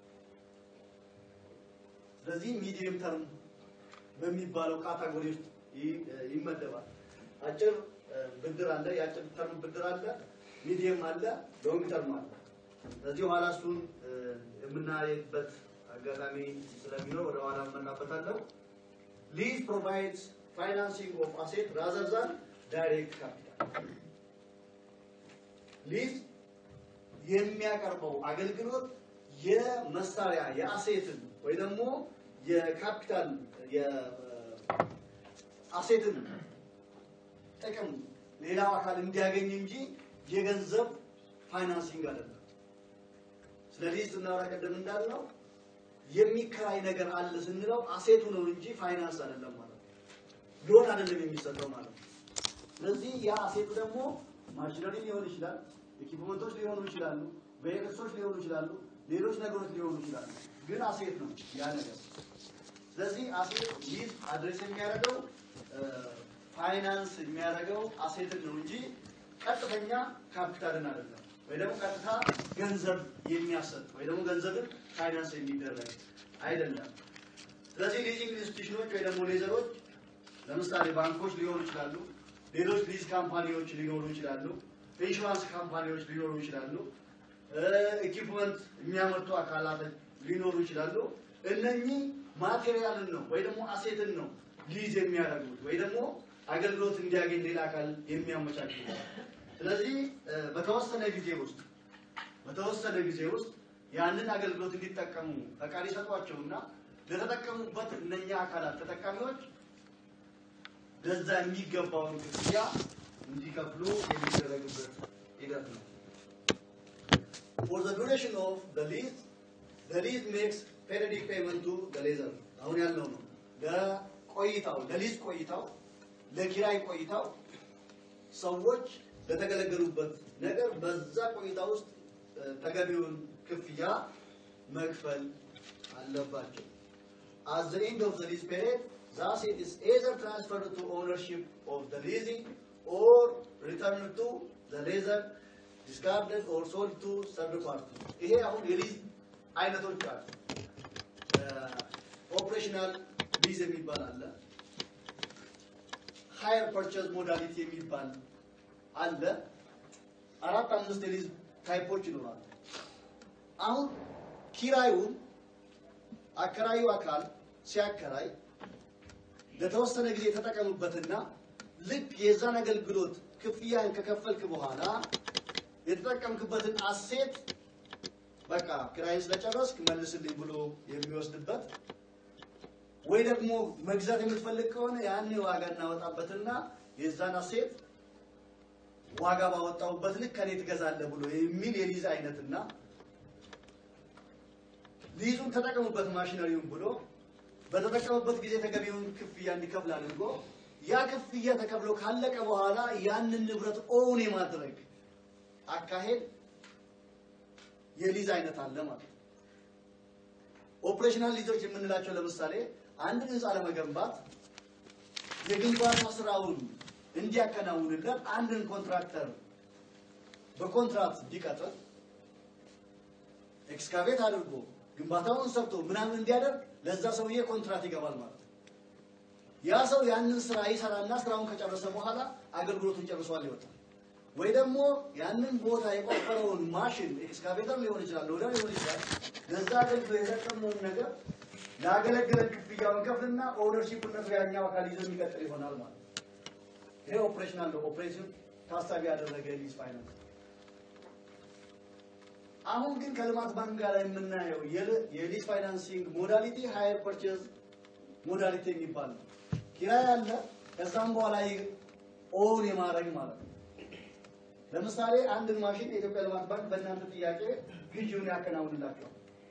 Speaker 1: ስለዚህ ሚዲየም ተርም በሚባለው ካታጎሪ ውስጥ ይመደባል። አጭር ብድር አለ፣ የአጭር ተርም ብድር አለ፣ ሚዲየም አለ፣ ሎንግ ተርም አለ። ስለዚህ ኋላ እሱን የምናየበት አጋጣሚ ስለሚኖር ወደ ኋላ እመጣበታለሁ። ሊዝ ፕሮቫይድስ ፋይናንሲንግ ኦፍ አሴት ራዘር ዛን ዳይሬክት ካፒታል ሊዝ የሚያቀርበው አገልግሎት የመሳሪያ የአሴትን ወይ ደግሞ የካፒታል የአሴትን ጥቅም ሌላው አካል እንዲያገኝ እንጂ የገንዘብ ፋይናንሲንግ አይደለም። ስለ ሊዝ ስናወራ ቀደም እንዳልነው የሚከራይ ነገር አለ ስንለው አሴቱ ነው እንጂ ፋይናንስ አይደለም ማለት ነው። ሎን አይደለም የሚሰጠው ማለት ነው። ስለዚህ ያ አሴቱ ደግሞ ማሽነሪ ሊሆን ይችላል፣ ኢኩፕመንቶች ሊሆኑ ይችላሉ፣ ቬሂክልሶች ሊሆኑ ይችላሉ፣ ሌሎች ነገሮች ሊሆኑ ይችላሉ። ግን አሴት ነው ያ ነገር። ስለዚህ አሴት ሊዝ አድሬስ የሚያደርገው ፋይናንስ የሚያደርገው አሴትን ነው እንጂ ቀጥተኛ ካፒታልን አይደለም፣ ወይ ደግሞ ቀጥታ ገንዘብ የሚያሰጥ ወይ ደግሞ ገንዘብን ፋይናንስ የሚደረግ አይደለም። ስለዚህ ሊዚንግ ኢንስቲትዩሽኖች ወይ ደግሞ ሌዘሮች ለምሳሌ ባንኮች ሊሆኑ ይችላሉ፣ ሌሎች ሊዝ ካምፓኒዎች ሊኖሩ ይችላሉ፣ ኢንሹራንስ ካምፓኒዎች ሊኖሩ ይችላሉ፣ ኢኩፕመንት የሚያመርቱ አካላት ሊኖሩ ይችላሉ። እነኚህ ማቴሪያልን ነው ወይ ደግሞ አሴትን ነው ሊዝ የሚያደርጉት ወይ ደግሞ አገልግሎት እንዲያገኝ ሌላ አካል የሚያመቻች ስለዚህ በተወሰነ ጊዜ ውስጥ በተወሰነ ጊዜ ውስጥ ያንን አገልግሎት እንዲጠቀሙ ፈቃድ ይሰጧቸውና ለተጠቀሙበት እነኛ አካላት ተጠቃሚዎች ለዛ የሚገባውን ክፍያ እንዲከፍሉ የሚደረግበት ሂደት ነው። For the duration of the lease, the lease makes periodic payment to the lessor. አሁን ያልነው ነው። ለቆይታው ለሊዝ ቆይታው ለኪራይ ቆይታው ሰዎች ለተገለገሉበት ነገር በዛ ቆይታ ውስጥ ተገቢውን ክፍያ መክፈል አለባቸው። At the end of the lease period, Thus, it is either transferred to ownership of the leasing or returned to the leaser, discarded or sold to third party. ይሄ አሁን የሊዝ አይነቶች አሉ። ኦፕሬሽናል ሊዝ የሚባል አለ። ሃየር ፐርቸዝ ሞዳሊቲ የሚባል አለ። አራት አምስት የሊዝ ታይፖች ይኖራሉ። አሁን ኪራዩን አከራዩ አካል ሲያከራይ ለተወሰነ ጊዜ የተጠቀሙበትና ልክ የዛን አገልግሎት ክፍያን ከከፈልክ በኋላ የተጠቀምክበትን አሴት በቃ ኪራይን ስለጨረስክ መልስልኝ ብሎ የሚወስድበት ወይ ደግሞ መግዛት የምትፈልግ ከሆነ ያን ዋጋ እናወጣበትና የዛን አሴት ዋጋ ባወጣውበት ልክ ከኔ ትገዛለህ ብሎ የሚል የሊዝ አይነትና ሊዙን ተጠቀሙበት ማሽነሪውን ብሎ በተጠቀሙበት ጊዜ ተገቢውን ክፍያ እንዲከፍል አድርጎ ያ ክፍያ ተከፍሎ ካለቀ በኋላ ያንን ንብረት ኦውን የማድረግ አካሄድ የሊዝ አይነት አለ ማለት ነው። ኦፕሬሽናል ሊዞች የምንላቸው ለምሳሌ አንድን ህንፃ ለመገንባት የግንባታ ስራውን እንዲያከናውንለት አንድን ኮንትራክተር በኮንትራት ቢቀጥር ኤክስካቬት አድርጎ ግንባታውን ሰርቶ ምናምን እንዲያደርግ ለዛ ሰውዬ ኮንትራት ይገባል ማለት ነው። ያ ሰው ያንን ስራ ይሰራና ስራውን ከጨረሰ በኋላ አገልግሎቱን ጨርሷል ይወጣል። ወይ ደግሞ ያንን ቦታ የቆፈረውን ማሽን ኤክስካቬተር ሊሆን ይችላል፣ ሎደር ሊሆን ይችላል። ለዛ አገልግሎት የጠቀመውን ነገር ላገለገለን ክፍያውን ከፍልና ኦነርሺፕነቱ ያኛው አካል ይዞ የሚቀጥል ይሆናል ማለት ነው። ይሄ ኦፕሬሽናል ነው። ኦፕሬሽን ታሳቢ ያደረገ ሊዝ ፋይናንስ አሁን ግን ከልማት ባንክ ጋር የምናየው የሊዝ ፋይናንሲንግ ሞዳሊቲ ሃየር ፐርቼዝ ሞዳሊቲ የሚባል ነው። ኪራይ አለ፣ ከዛም በኋላ ኦውን የማድረግ ማለት ነው። ለምሳሌ አንድን ማሽን የኢትዮጵያ ልማት ባንክ በእናንተ ጥያቄ ግዢውን ያከናውንላቸዋል።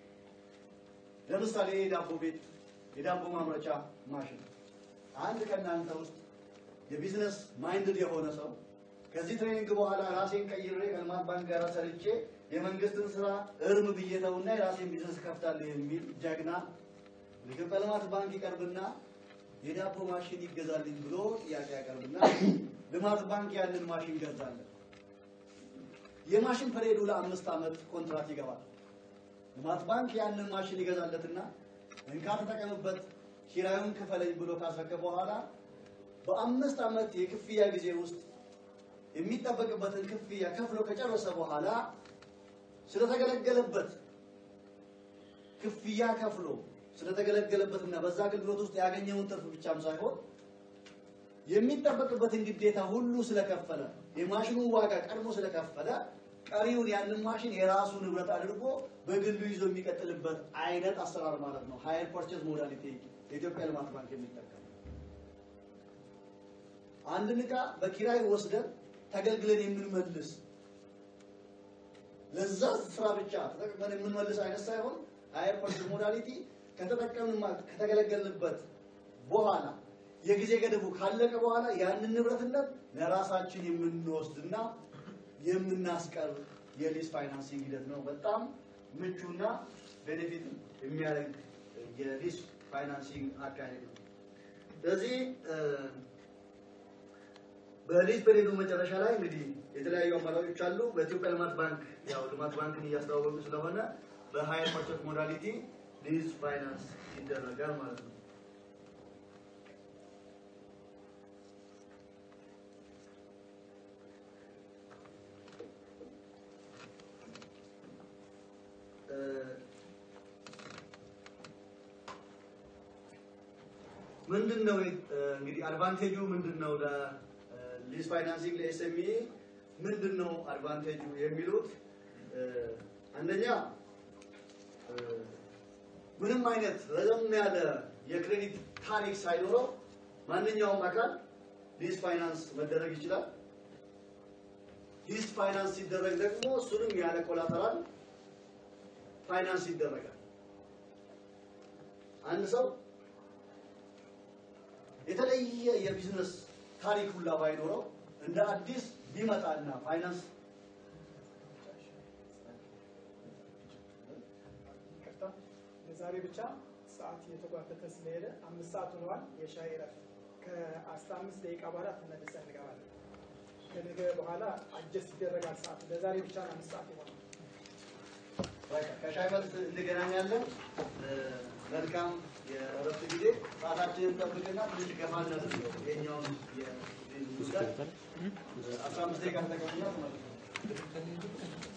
Speaker 1: ለምሳሌ የዳቦ ቤት የዳቦ ማምረቻ ማሽን አንድ ከእናንተ ውስጥ የቢዝነስ ማይንድድ የሆነ ሰው ከዚህ ትሬኒንግ በኋላ ራሴን ቀይሬ ከልማት ባንክ ጋር ሰርቼ የመንግስትን ስራ እርም ብዬ ተውና የራሴን ቢዝነስ ከፍታለሁ የሚል ጀግና የኢትዮጵያ ልማት ባንክ ይቀርብና የዳቦ ማሽን ይገዛልኝ ብሎ ጥያቄ ያቀርብና ልማት ባንክ ያንን ማሽን ገዛለን። የማሽን ፐሬዱ ለአምስት ዓመት ኮንትራት ይገባል። ልማት ባንክ ያንን ማሽን ይገዛለትና እንካ ተጠቀምበት፣ ኪራዩን ክፈለኝ ብሎ ካስረከበ በኋላ በአምስት ዓመት የክፍያ ጊዜ ውስጥ የሚጠበቅበትን ክፍያ ከፍሎ ከጨረሰ በኋላ ስለተገለገለበት ክፍያ ከፍሎ ስለተገለገለበትና በዛ አገልግሎት ውስጥ ያገኘውን ትርፍ ብቻም ሳይሆን የሚጠበቅበትን ግዴታ ሁሉ ስለከፈለ የማሽኑን ዋጋ ቀድሞ ስለከፈለ ቀሪውን ያንን ማሽን የራሱ ንብረት አድርጎ በግሉ ይዞ የሚቀጥልበት አይነት አሰራር ማለት ነው። ሃየር ፐርቼዝ ሞዳሊቲ የኢትዮጵያ ልማት ባንክ የሚጠቀም አንድን ዕቃ በኪራይ ወስደን ተገልግለን የምንመልስ ለዛ ስራ ብቻ ተጠቅመን የምንመልስ አይነት ሳይሆን ሃየር ፐርቼዝ ሞዳሊቲ ከተጠቀምን ከተገለገልንበት በኋላ የጊዜ ገደቡ ካለቀ በኋላ ያንን ንብረትነት ለራሳችን የምንወስድና የምናስቀር የሊዝ ፋይናንሲንግ ሂደት ነው። በጣም ምቹና ቤኔፊት የሚያደርግ የሊዝ ፋይናንሲንግ አካሄድ ነው። ስለዚህ በሊዝ ፔሪዮዱ መጨረሻ ላይ እንግዲህ የተለያዩ አማራጮች አሉ። በኢትዮጵያ ልማት ባንክ ያው ልማት ባንክን እያስተዋወቁ ስለሆነ በሃየር ፐርቼዝ ሞዳሊቲ ሊዝ ፋይናንስ ይደረጋል ማለት ነው። ምንድን ነው እንግዲህ አድቫንቴጁ ምንድን ነው? ለሊዝ ፋይናንሲንግ ለኤስኤምኢ ምንድን ነው አድቫንቴጁ የሚሉት አንደኛ ምንም አይነት ረዘም ያለ የክሬዲት ታሪክ ሳይኖረው ማንኛውም አካል ሊዝ ፋይናንስ መደረግ ይችላል። ሊዝ ፋይናንስ ሲደረግ ደግሞ እሱንም ያለ ኮላተራል ፋይናንስ ይደረጋል። አንድ ሰው የተለየ የቢዝነስ ታሪክ ሁላ ባይኖረው እንደ አዲስ ቢመጣና ፋይናንስ
Speaker 6: ለዛሬ ብቻ
Speaker 12: ሰዓት እየተጓተተ ስለሄደ አምስት ሰዓት ሆነዋል። የሻይ እረፍት ከአስራ አምስት ደቂቃ በኋላ ተመልሰን እንገባለን። ከነገ በኋላ አጀስት ይደረጋል ሰዓቱ። ለዛሬ ብቻ ነው አምስት ሰዓት የሆነው።
Speaker 1: ከሻይ መልስ እንገናኛለን። መልካም የእረፍት ጊዜ። ሰዓታችንን ጠብቅና ትንሽ ገፋ እናድርገው። የኛውን ጉዳይ አስራ አምስት ደቂቃ ተቀምና ተመልሰን